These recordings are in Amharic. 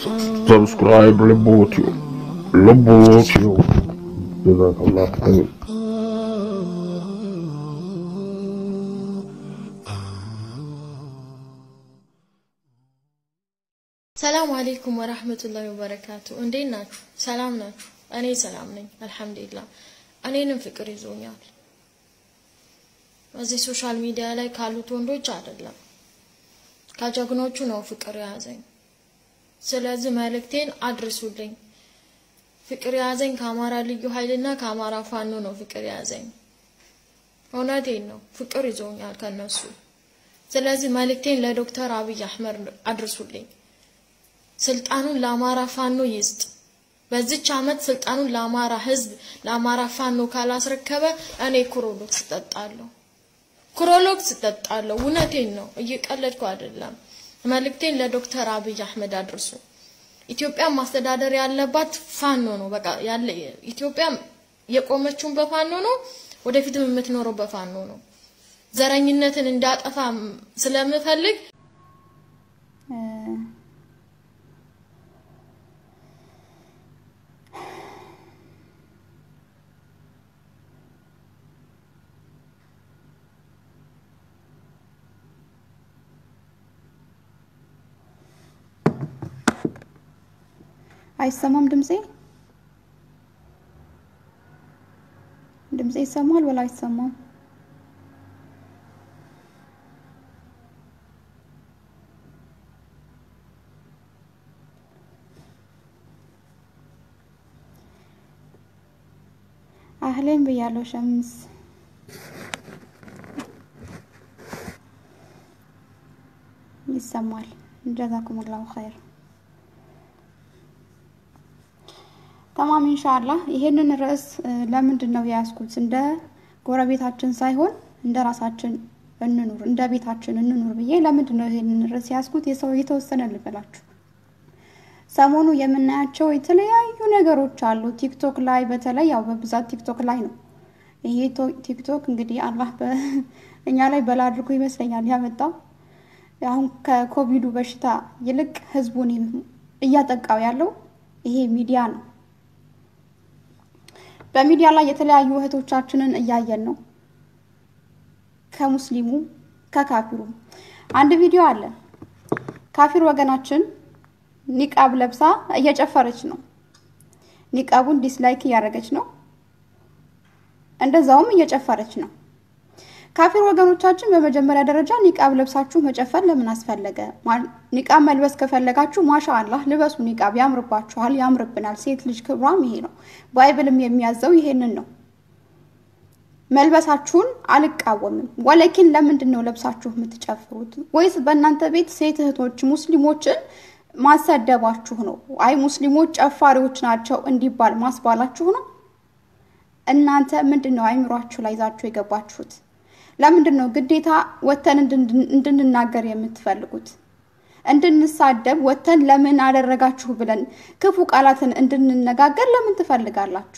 ሰብስክራይብ ልቦትዩ ልቦትዩ ጀዛከላህ ኸይር ሰላም አሌይኩም ወራህመቱላሂ ወበረካቱ። እንዴት ናችሁ? ሰላም ናችሁ? እኔ ሰላም ነኝ አልሐምዱሊላህ። እኔንም ፍቅር ይዞኛል። እዚህ ሶሻል ሚዲያ ላይ ካሉት ወንዶች አይደለም ከጀግኖቹ ነው ፍቅር የያዘኝ። ስለዚህ መልእክቴን አድርሱልኝ። ፍቅር የያዘኝ ከአማራ ልዩ ኃይልና ከአማራ ፋኖ ነው ፍቅር የያዘኝ። እውነቴን ነው ፍቅር ይዞኛል ከነሱ። ስለዚህ መልእክቴን ለዶክተር አብይ አህመድ አድርሱልኝ። ስልጣኑን ለአማራ ፋኖ ይስጥ። በዚች አመት ስልጣኑን ለአማራ ህዝብ ለአማራ ፋኖ ካላስረከበ እኔ ኩሮሎክስ እጠጣለሁ። ኩሮሎክስ እጠጣለሁ። እውነቴን ነው፣ እየቀለድኩ አይደለም። መልእክቴን ለዶክተር አብይ አህመድ አድርሱ። ኢትዮጵያ ማስተዳደር ያለባት ፋኖ ነው። በቃ ያለ ኢትዮጵያ የቆመችውን በፋኖ ነው፣ ወደፊትም የምትኖረው በፋኖ ነው። ዘረኝነትን እንዳጠፋ ስለምፈልግ አይሰማም ድምጼ? ድምጼ ይሰማል ወላ አይሰማም? አህሌን ብያለሁ ሸምስ ይሰማል። ጀዛኩሙላሁ ኸይር ተማም ኢንሻአላህ። ይሄንን ርዕስ ለምንድን ነው የያዝኩት? እንደ ጎረቤታችን ሳይሆን እንደ ራሳችን እንኑር፣ እንደ ቤታችን እንኑር ብዬ ለምንድን ነው ይሄንን ርዕስ የያዝኩት? የሰው የተወሰነ ልበላችሁ። ሰሞኑ የምናያቸው የተለያዩ ነገሮች አሉ። ቲክቶክ ላይ በተለይ ያው በብዛት ቲክቶክ ላይ ነው። ይሄ ቲክቶክ እንግዲህ አላህ እኛ ላይ በላ አድርጎ ይመስለኛል ያመጣው። አሁን ከኮቪዱ በሽታ ይልቅ ህዝቡን እያጠቃው ያለው ይሄ ሚዲያ ነው። በሚዲያ ላይ የተለያዩ እህቶቻችንን እያየን ነው። ከሙስሊሙ ከካፊሩ አንድ ቪዲዮ አለ። ካፊር ወገናችን ኒቃብ ለብሳ እየጨፈረች ነው። ኒቃቡን ዲስላይክ እያደረገች ነው፣ እንደዛውም እየጨፈረች ነው። ካፊር ወገኖቻችን በመጀመሪያ ደረጃ ኒቃብ ለብሳችሁ መጨፈር ለምን አስፈለገ? ኒቃብ መልበስ ከፈለጋችሁ ማሻ አላህ ልበሱ። ኒቃብ ያምርባችኋል፣ ያምርብናል። ሴት ልጅ ክብሯም ይሄ ነው። ባይብልም የሚያዘው ይሄንን ነው። መልበሳችሁን አልቃወምም። ወለኪን ለምንድን ነው ለብሳችሁ የምትጨፍሩት? ወይስ በእናንተ ቤት ሴት እህቶች ሙስሊሞችን ማሰደባችሁ ነው? አይ ሙስሊሞች ጨፋሪዎች ናቸው እንዲባል ማስባላችሁ ነው? እናንተ ምንድን ነው አይምሯችሁ ላይ ይዛችሁ የገባችሁት? ለምንድን ነው ግዴታ ወተን እንድንናገር የምትፈልጉት? እንድንሳደብ ወተን ለምን አደረጋችሁ ብለን ክፉ ቃላትን እንድንነጋገር ለምን ትፈልጋላችሁ?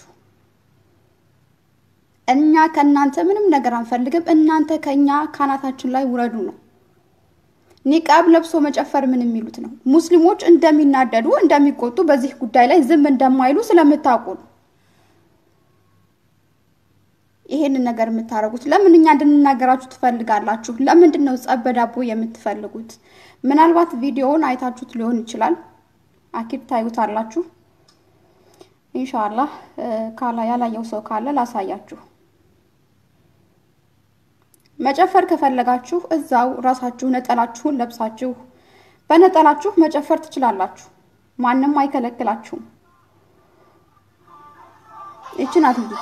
እኛ ከእናንተ ምንም ነገር አንፈልግም። እናንተ ከእኛ ካናታችን ላይ ውረዱ ነው። ኒቃብ ለብሶ መጨፈር ምን የሚሉት ነው? ሙስሊሞች እንደሚናደዱ እንደሚቆጡ፣ በዚህ ጉዳይ ላይ ዝም እንደማይሉ ስለምታውቁ ነው ይሄንን ነገር የምታደርጉት። ለምን እኛ እንድንናገራችሁ ትፈልጋላችሁ? ለምንድን ነው ጸብ በዳቦ የምትፈልጉት? ምናልባት ቪዲዮውን አይታችሁት ሊሆን ይችላል። አኪድ ታዩታላችሁ። ኢንሻአላህ ካላ ያላየው ሰው ካለ ላሳያችሁ። መጨፈር ከፈለጋችሁ እዛው ራሳችሁ ነጠላችሁን ለብሳችሁ በነጠላችሁ መጨፈር ትችላላችሁ። ማንም አይከለክላችሁም። ይችን አትይዙ።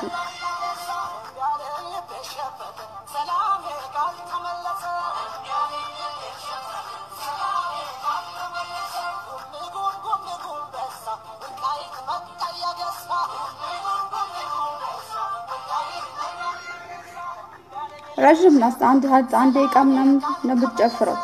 ረዥም ናት። አንድ አንድ ደቂቃ ምናምን ነው የምትጨፍረው።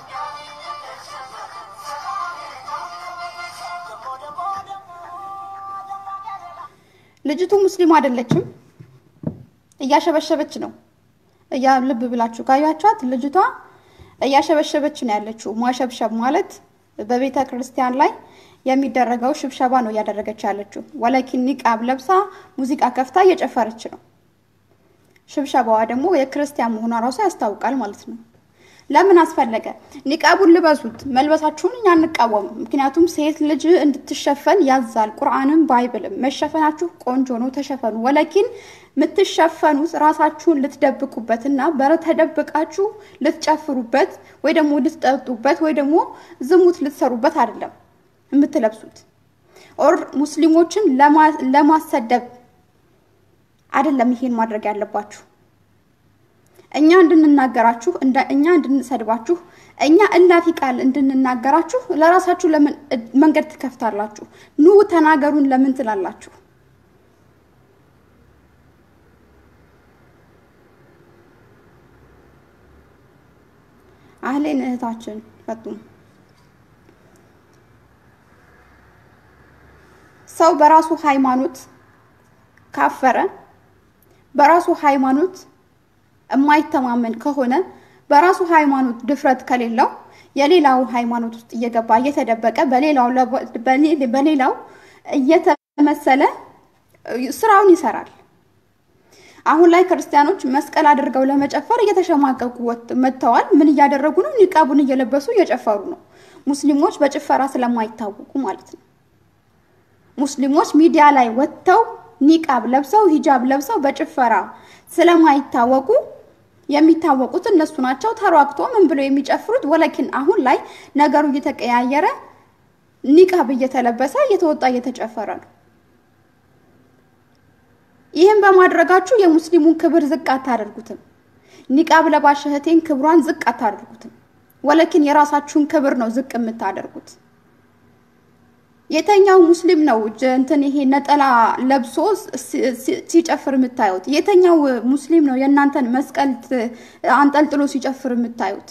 ልጅቱ ሙስሊም አይደለችም፣ እያሸበሸበች ነው። እያ ልብ ብላችሁ ካያችኋት ልጅቷ እያሸበሸበች ነው ያለችው። ማሸብሸብ ማለት በቤተ ክርስቲያን ላይ የሚደረገው ሽብሸባ ነው እያደረገች ያለችው። ወለኪን ኒቃብ ለብሳ ሙዚቃ ከፍታ እየጨፈረች ነው። ሽብሸባዋ ደግሞ የክርስቲያን መሆኗ ራሱ ያስታውቃል ማለት ነው። ለምን አስፈለገ? ኒቃቡን ልበሱት። መልበሳችሁን እኛ አንቃወምም። ምክንያቱም ሴት ልጅ እንድትሸፈን ያዛል ቁርአንም ባይብልም። መሸፈናችሁ ቆንጆ ነው፣ ተሸፈኑ። ወለኪን የምትሸፈኑት ራሳችሁን ልትደብቁበት እና በተደብቃችሁ ልትጨፍሩበት ወይ ደግሞ ልትጠጡበት ወይ ደግሞ ዝሙት ልትሰሩበት አይደለም የምትለብሱት። ኦር ሙስሊሞችን ለማሰደብ አይደለም ይሄን ማድረግ ያለባችሁ። እኛ እንድንናገራችሁ እኛ እንድንሰድባችሁ እኛ እላፊ ቃል እንድንናገራችሁ ለራሳችሁ ለምን መንገድ ትከፍታላችሁ? ኑ ተናገሩን ለምን ትላላችሁ? አህሌን እህታችን ፈጡም ሰው በራሱ ሃይማኖት ካፈረ በራሱ ሃይማኖት የማይተማመን ከሆነ በራሱ ሃይማኖት ድፍረት ከሌለው የሌላው ሃይማኖት ውስጥ እየገባ እየተደበቀ በሌላው በሌላው እየተመሰለ ስራውን ይሰራል። አሁን ላይ ክርስቲያኖች መስቀል አድርገው ለመጨፈር እየተሸማቀቁ መጥተዋል። ምን እያደረጉ ነው? ኒቃቡን እየለበሱ እየጨፈሩ ነው። ሙስሊሞች በጭፈራ ስለማይታወቁ ማለት ነው። ሙስሊሞች ሚዲያ ላይ ወጥተው ኒቃብ ለብሰው ሂጃብ ለብሰው በጭፈራ ስለማይታወቁ የሚታወቁት እነሱ ናቸው። ተሯግቶ ምን ብለው የሚጨፍሩት። ወለኪን አሁን ላይ ነገሩ እየተቀያየረ ኒቃብ እየተለበሰ እየተወጣ እየተጨፈረ ነው። ይህም በማድረጋችሁ የሙስሊሙን ክብር ዝቅ አታደርጉትም። ኒቃብ ለባሽ እህቴን ክብሯን ዝቅ አታደርጉትም። ወለኪን የራሳችሁን ክብር ነው ዝቅ የምታደርጉት። የተኛው ሙስሊም ነው እንትን ይሄ ነጠላ ለብሶ ሲጨፍር የምታዩት? የተኛው ሙስሊም ነው የእናንተን መስቀል አንጠልጥሎ ሲጨፍር የምታዩት?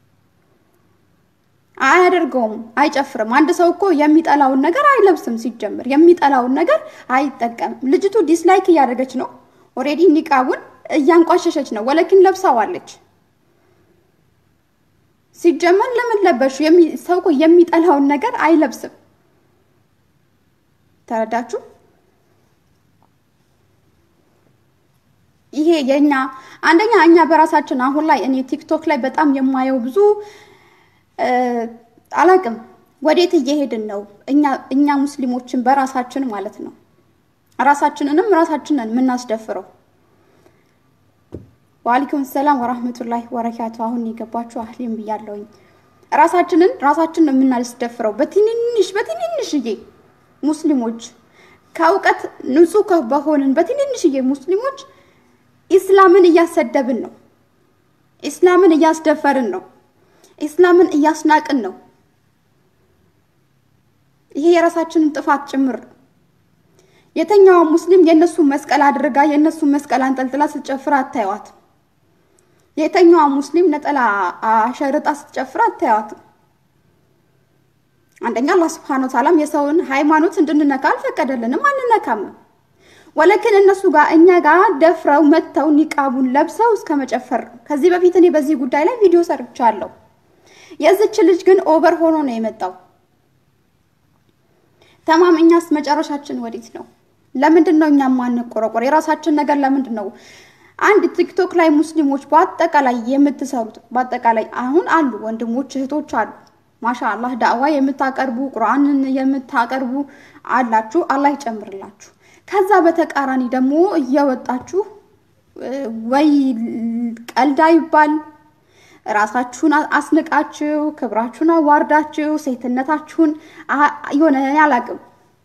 አያደርገውም፣ አይጨፍርም። አንድ ሰው እኮ የሚጠላውን ነገር አይለብስም። ሲጀምር የሚጠላውን ነገር አይጠቀምም። ልጅቱ ዲስላይክ እያደረገች ነው። ኦሬዲ ኒቃቡን እያንቋሸሸች ነው። ወለኪን ለብሳዋለች። ሲጀመር ለምን ለበሹ? ሰው እኮ የሚጠላውን ነገር አይለብስም። ተረዳችሁ? ይሄ የኛ አንደኛ እኛ በራሳችን አሁን ላይ እኔ ቲክቶክ ላይ በጣም የማየው ብዙ አላቅም ወዴት እየሄድን ነው? እኛ እኛ ሙስሊሞችን በራሳችን ማለት ነው ራሳችንንም ራሳችንን የምናስደፍረው። ወአለይኩም ሰላም ወራህመቱላሂ ወበረካቱ። አሁን የገባችሁ አህሊም ብያለሁኝ። ራሳችንን ራሳችንን የምናስደፍረው በትንንሽ በትንንሽዬ ሙስሊሞች ከእውቀት ንጹህ በሆንን በትንንሽዬ ሙስሊሞች ኢስላምን እያሰደብን ነው። ኢስላምን እያስደፈርን ነው። ኢስላምን እያስናቅን ነው። ይሄ የራሳችንን ጥፋት ጭምር ነው። የተኛዋ ሙስሊም የእነሱ መስቀል አድርጋ የእነሱ መስቀል አንጠልጥላ ስትጨፍር አታዩዋትም። የተኛዋ ሙስሊም ነጠላ አሸርጣ ስትጨፍር አታዩዋትም። አንደኛ አላህ ስብሐነሁ ወተዓላም የሰውን ሃይማኖት እንድንነካ አልፈቀደልንም፣ አንነካምም። ወለክን እነሱ ጋር እኛ ጋር ደፍረው መጥተው ኒቃቡን ለብሰው እስከ መጨፈር ነው። ከዚህ በፊት እኔ በዚህ ጉዳይ ላይ ቪዲዮ ሰርቻለሁ። የዚች ልጅ ግን ኦቨር ሆኖ ነው የመጣው። ተማም እኛስ መጨረሻችን ወዴት ነው? ለምንድን ነው እኛ ማንቆረቆር? የራሳችን ነገር ለምንድን ነው? አንድ ቲክቶክ ላይ ሙስሊሞች በአጠቃላይ የምትሰሩት በአጠቃላይ አሁን አሉ ወንድሞች እህቶች አሉ ማሻ አላህ ዳዕዋ የምታቀርቡ ቁርአንን የምታቀርቡ አላችሁ። አላህ ይጨምርላችሁ። ከዛ በተቃራኒ ደግሞ እየወጣችሁ ወይ ቀልዳ ይባል ራሳችሁን አስንቃችሁ ክብራችሁን አዋርዳችሁ ሴትነታችሁን የሆነ አላቅም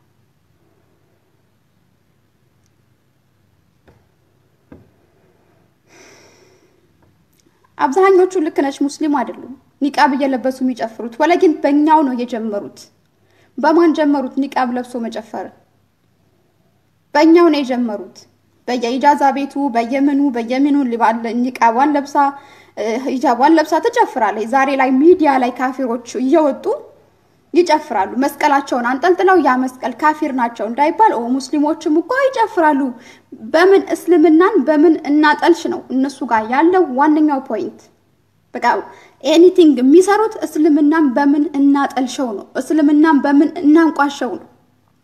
አብዛኞቹ ልክ ነች ሙስሊም አይደሉም ኒቃብ እየለበሱ የሚጨፍሩት ወለግን በእኛው ነው የጀመሩት በማን ጀመሩት ኒቃብ ለብሶ መጨፈር በእኛው ነው የጀመሩት በየኢጃዛ ቤቱ በየምኑ በየምኑ ኒቃቧን ለብሳ ሂጃቧን ለብሳ ትጨፍራለች ዛሬ ላይ ሚዲያ ላይ ካፊሮች እየወጡ ይጨፍራሉ መስቀላቸውን አንጠልጥለው ያ መስቀል ካፊር ናቸው እንዳይባል ሙስሊሞችም እኮ ይጨፍራሉ በምን እስልምናን በምን እናጠልሽ ነው እነሱ ጋር ያለው ዋነኛው ፖይንት በቃ ኤኒቲንግ የሚሰሩት እስልምናን በምን እናጠልሸው ነው፣ እስልምናን በምን እናንቋሸው ነው።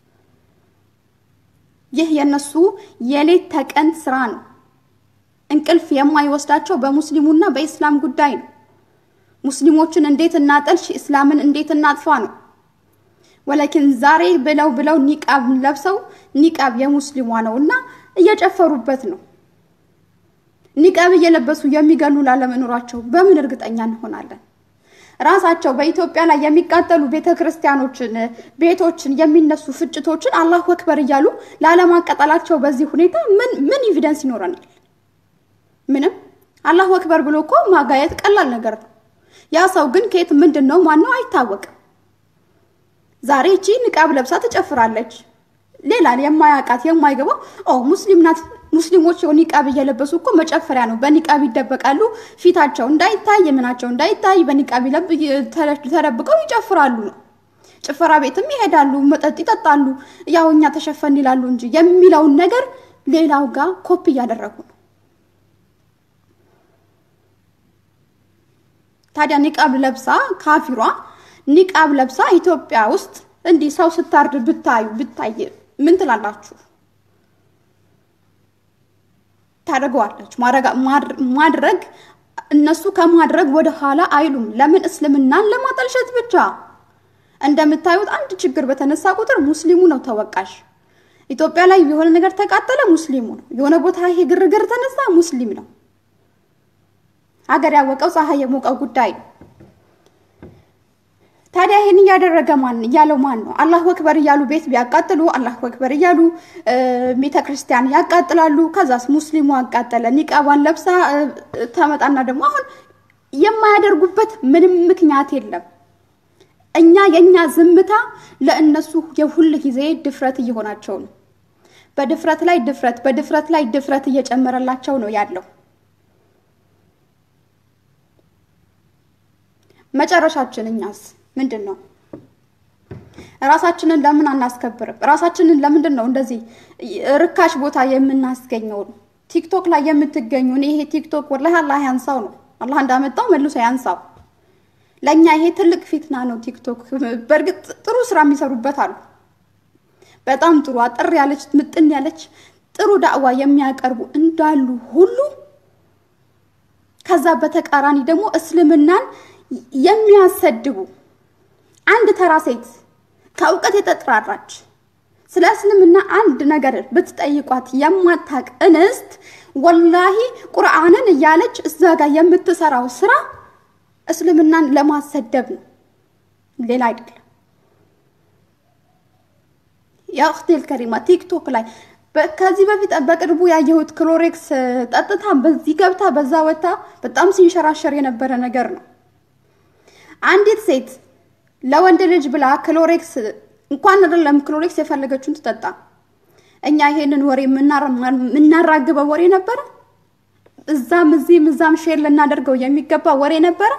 ይህ የነሱ የሌት ተቀን ስራ ነው። እንቅልፍ የማይወስዳቸው በሙስሊሙና በኢስላም ጉዳይ ነው። ሙስሊሞችን እንዴት እናጠልሽ፣ እስላምን እንዴት እናጥፋ ነው። ወለኪን ዛሬ ብለው ብለው ኒቃብ ለብሰው ኒቃብ የሙስሊሟ ነው እና እየጨፈሩበት ነው። ኒቃብ እየለበሱ የሚገሉ ላለመኖራቸው በምን እርግጠኛ እንሆናለን? ራሳቸው በኢትዮጵያ ላይ የሚቃጠሉ ቤተ ክርስቲያኖችን፣ ቤቶችን፣ የሚነሱ ፍጭቶችን አላሁ አክበር እያሉ ላለማቀጠላቸው በዚህ ሁኔታ ምን ምን ኤቪደንስ ይኖረናል? ምንም። አላሁ አክበር ብሎ እኮ ማጋየት ቀላል ነገር ነው። ያ ሰው ግን ከየት ምንድን ነው ማነው አይታወቅም። ዛሬ እቺ ንቃብ ለብሳ ትጨፍራለች። ሌላ የማያውቃት የማይገባው ኦ ሙስሊም ናት። ሙስሊሞች ኒቃብ እየለበሱ እኮ መጨፈሪያ ነው። በኒቃብ ይደበቃሉ። ፊታቸው እንዳይታይ ምናቸው እንዳይታይ በኒቃብ ተደብቀው ይጨፍራሉ ነው። ጭፈራ ቤትም ይሄዳሉ፣ መጠጥ ይጠጣሉ። ያው እኛ ተሸፈን ይላሉ እንጂ የሚለውን ነገር ሌላው ጋር ኮፒ እያደረጉ ነው። ታዲያ ኒቃብ ለብሳ ካፊሯ ኒቃብ ለብሳ ኢትዮጵያ ውስጥ እንዲህ ሰው ስታርድ ብታዩ ብታይ ምን ትላላችሁ? ታደርገዋለች። ማድረግ እነሱ ከማድረግ ወደ ኋላ አይሉም። ለምን? እስልምናን ለማጠልሸት ብቻ። እንደምታዩት አንድ ችግር በተነሳ ቁጥር ሙስሊሙ ነው ተወቃሽ። ኢትዮጵያ ላይ የሆነ ነገር ተቃጠለ፣ ሙስሊሙ ነው። የሆነ ቦታ ይሄ ግርግር ተነሳ፣ ሙስሊም ነው። ሀገር ያወቀው ፀሐይ የሞቀው ጉዳይ ነው። ታዲያ ይህን እያደረገ ማን እያለው ማን ነው? አላሁ አክበር እያሉ ቤት ቢያቃጥሉ አላሁ አክበር እያሉ ቤተ ክርስቲያን ያቃጥላሉ። ከዛስ ሙስሊሙ አቃጠለ። ኒቃቧን ለብሳ ተመጣና ደግሞ አሁን የማያደርጉበት ምንም ምክንያት የለም። እኛ የእኛ ዝምታ ለእነሱ የሁል ጊዜ ድፍረት እየሆናቸው ነው። በድፍረት ላይ ድፍረት፣ በድፍረት ላይ ድፍረት እየጨመረላቸው ነው ያለው። መጨረሻችን እኛስ ምንድን ነው? ራሳችንን ለምን አናስከብርም? ራሳችንን ለምንድን ነው እንደዚህ ርካሽ ቦታ የምናስገኘው? ቲክቶክ ላይ የምትገኙ ይሄ ቲክቶክ ወላሂ አላህ ያንሳው ነው። አላህ እንዳመጣው መልሶ ያንሳው። ለእኛ ይሄ ትልቅ ፊትና ነው ቲክቶክ። በእርግጥ ጥሩ ስራ የሚሰሩበት አሉ። በጣም ጥሩ አጠር ያለች ምጥን ያለች ጥሩ ዳዕዋ የሚያቀርቡ እንዳሉ ሁሉ ከዛ በተቃራኒ ደግሞ እስልምናን የሚያሰድቡ አንድ ተራ ሴት ከእውቀት የተጥራራች ስለ እስልምና አንድ ነገር ብትጠይቋት የማታቅ እንስት ወላሂ ቁርአንን እያለች እዛ ጋር የምትሰራው ስራ እስልምናን ለማሰደብ ነው፣ ሌላ አይደለም። የእክቴል ከሪማ ቲክቶክ ላይ ከዚህ በፊት በቅርቡ ያየሁት ክሎሬክስ ጠጥታ በዚህ ገብታ በዛ ወታ በጣም ሲንሸራሸር የነበረ ነገር ነው። አንዲት ሴት ለወንድ ልጅ ብላ ክሎሬክስ እንኳን አይደለም ክሎሬክስ የፈለገችውን ትጠጣ። እኛ ይሄንን ወሬ የምናራግበው ወሬ ነበረ። እዛም እዚህም እዛም ሼር ልናደርገው የሚገባ ወሬ ነበረ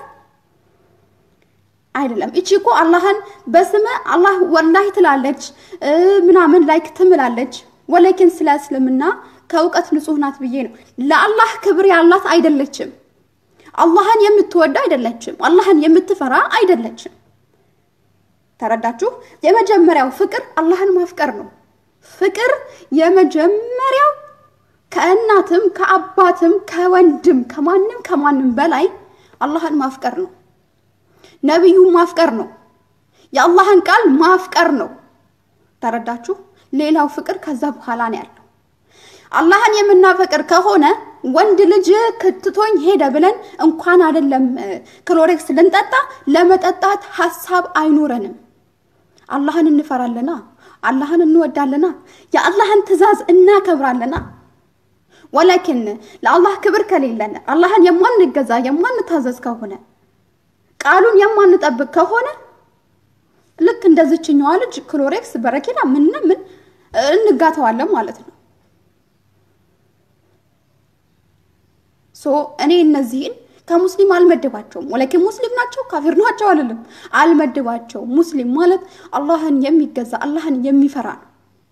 አይደለም። እቺ እኮ አላህን በስመ አላህ ወላሂ ትላለች ምናምን ላይክ ትምላለች። ወለኪን ስለ እስልምና ከእውቀት ንጹህ ናት ብዬ ነው። ለአላህ ክብር ያላት አይደለችም። አላህን የምትወድ አይደለችም። አላህን የምትፈራ አይደለችም። ተረዳችሁ? የመጀመሪያው ፍቅር አላህን ማፍቀር ነው። ፍቅር የመጀመሪያው ከእናትም ከአባትም ከወንድም ከማንም ከማንም በላይ አላህን ማፍቀር ነው። ነቢዩን ማፍቀር ነው። የአላህን ቃል ማፍቀር ነው። ተረዳችሁ? ሌላው ፍቅር ከዛ በኋላ ነው ያለው። አላህን የምናፈቅር ከሆነ ወንድ ልጅ ክትቶኝ ሄደ ብለን እንኳን አይደለም ክሎሬክስ ልንጠጣ ለመጠጣት ሀሳብ አይኖረንም። አላህን እንፈራለና፣ አላህን እንወዳለና፣ የአላህን ትዕዛዝ እናከብራለና። ወላኪን ለአላህ ክብር ከሌለን አላህን የማንገዛ የማንታዘዝ ከሆነ ቃሉን የማንጠብቅ ከሆነ ልክ እንደዚችኛዋ ልጅ ክሎሬክስ በረኪና ምንና ምን እንጋተዋለን ማለት ነው። ሶ እኔ እነዚህን ከሙስሊም አልመድባቸውም። ወላኪን ሙስሊም ናቸው ካፊር ናቸው አልልም፣ አልመድባቸውም። ሙስሊም ማለት አላህን የሚገዛ አላህን የሚፈራ ነው።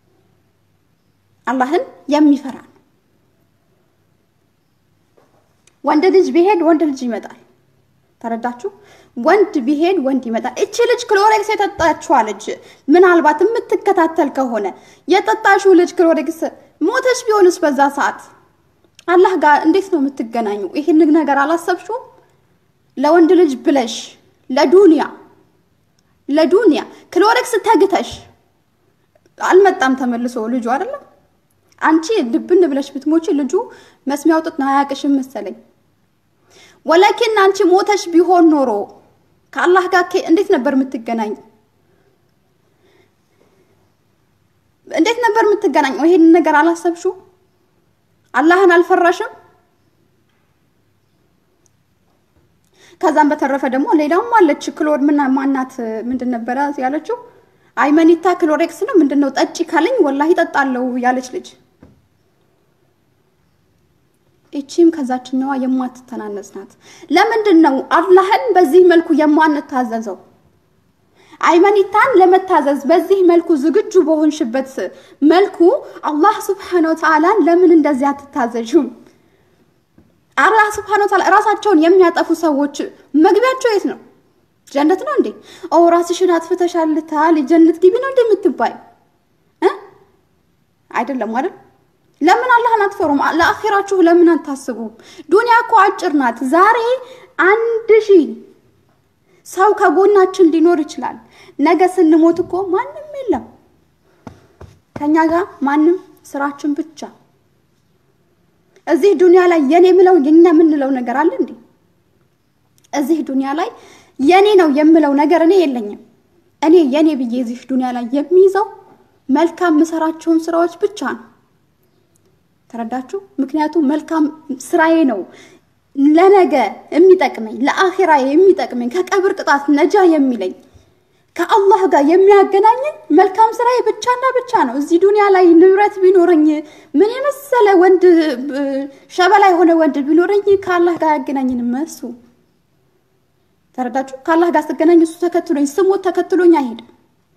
አላህን የሚፈራ ነው። ወንድ ልጅ ቢሄድ ወንድ ልጅ ይመጣል። ተረዳችሁ? ወንድ ቢሄድ ወንድ ይመጣል። እቺ ልጅ ክሎሬክስ የጠጣችዋ ልጅ ምናልባት የምትከታተል ከሆነ የጠጣሽው ልጅ ክሎሬክስ ሞተች ቢሆንስ በዛ ሰዓት አላህ ጋር እንዴት ነው የምትገናኙ? ይህን ነገር አላሰብሽውም? ለወንድ ልጅ ብለሽ ለዱንያ ለዱንያ ክሎሬክስ ተግተሽ አልመጣም ተመልሶ ልጁ አይደለም። አንቺ ልብን ብለሽ ብትሞቺ ልጁ መስሚያው ጥጥ ነው አያውቅሽም መሰለኝ። ወላኪን አንቺ ሞተሽ ቢሆን ኖሮ ከአላህ ጋር እንዴት ነበር የምትገናኝ? እንዴት ነበር የምትገናኝ? ይሄንን ነገር አላሰብሽው? አላህን አልፈራሽም? ከዛም በተረፈ ደግሞ ሌላውም አለች ክሎር ምን ማናት ምንድን ነበረ ያለችው? አይመኒታ ክሎሬክስ ነው ምንድን ነው ጠጪ ካለኝ ወላሂ ጠጣለው ያለች ልጅ እቺም ከዛችኛዋ የማትተናነስ ናት። ለምንድን ነው አላህን በዚህ መልኩ የማንታዘዘው? አይመኒታን ለመታዘዝ በዚህ መልኩ ዝግጁ በሆንሽበት መልኩ አላህ ስብሐነሁ ወተዓላን ለምን እንደዚህ አትታዘዥም? አላህ ስብሐነሁ ወተዓላ ራሳቸውን የሚያጠፉ ሰዎች መግቢያቸው የት ነው? ጀነት ነው እንዴ? ኦ ራስሽን አጥፍተሻል ታል ጀነት ግቢ ነው እንዴ የምትባይ እ አይደለም አይደል? ለምን አላህን አትፈሩም? ለአኺራችሁ ለምን አታስቡም? ዱንያ እኮ አጭር ናት። ዛሬ አንድ ሺህ ሰው ከጎናችን ሊኖር ይችላል። ነገ ስንሞት እኮ ማንም የለም ከኛ ጋር ማንም፣ ስራችን ብቻ። እዚህ ዱንያ ላይ የኔ ምለው የኛ የምንለው ነገር አለ እንዴ? እዚህ ዱንያ ላይ የኔ ነው የምለው ነገር እኔ የለኝም። እኔ የኔ ብዬ እዚህ ዱንያ ላይ የሚይዘው መልካም የምሰራቸውን ስራዎች ብቻ ነው። ተረዳችሁ? ምክንያቱም መልካም ስራዬ ነው ለነገ የሚጠቅመኝ ለአኺራ የሚጠቅመኝ ከቀብር ቅጣት ነጃ የሚለኝ ከአላህ ጋር የሚያገናኘኝ መልካም ስራዬ ብቻና ብቻ ነው። እዚህ ዱንያ ላይ ንብረት ቢኖረኝ ምን የመሰለ ወንድ ሸበላ የሆነ ወንድ ቢኖረኝ ከአላህ ጋር ያገናኝንም እሱ ተረዳችሁ? ከአላህ ጋር ስገናኝ እሱ ተከትሎኝ ስሞት ተከትሎኝ አይሄድም።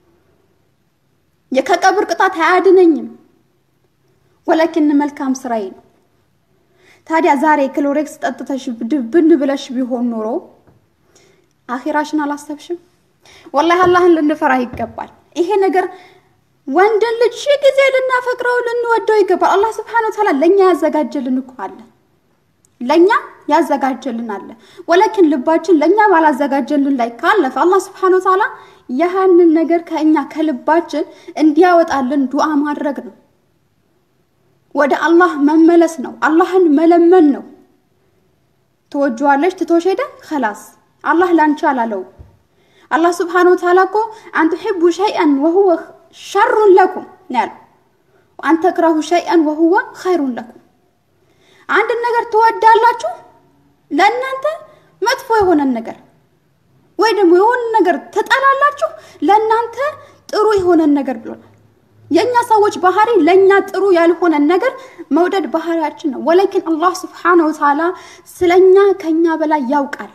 ከቀብር ቅጣት አያድነኝም። ወላኪን መልካም ስራዬ ነው። ታዲያ ዛሬ ክሎሬክስ ጠጥተሽ ድብን ብለሽ ቢሆን ኖሮ አኺራሽን አላሰብሽም? ወላሂ አላህን ልንፈራ ይገባል። ይሄ ነገር ወንድን ልጅ ሺህ ጊዜ ልናፈቅረው ልንወደው ይገባል። አላህ ስብሐነ ወተዓላ ለእኛ ያዘጋጀልን እኮ አለ፣ ለእኛ ያዘጋጀልን አለ። ወላኪን ልባችን ለእኛ ባላዘጋጀልን ላይ ካለፈ አላህ ስብሐነ ወተዓላ ያህንን ነገር ከእኛ ከልባችን እንዲያወጣልን ዱዓ ማድረግ ነው። ወደ አላህ መመለስ ነው። አላህን መለመን ነው። ትወጂዋለሽ ትቶሽ ሄደ ከላስ አላህ ላንቺ አላለው። አላህ ስብሓነሁ ወተዓላ እኮ አን ቱሒቡ ሸይአን ወሁወ ሸሩን ለኩም ያለው አን ተክረሁ ሸይአን ወሁወ ኸይሩን ለኩም። አንድን ነገር ትወዳላችሁ ለእናንተ መጥፎ የሆነን ነገር ወይ ደግሞ የሆነ ነገር ትጠላላችሁ ለእናንተ ጥሩ የሆነን ነገር ብሎናል። የእኛ ሰዎች ባህሪ ለእኛ ጥሩ ያልሆነን ነገር መውደድ ባህሪያችን ነው። ወላኪን አላህ ስብሓነሁ ወተዓላ ስለኛ ከኛ በላይ ያውቃል።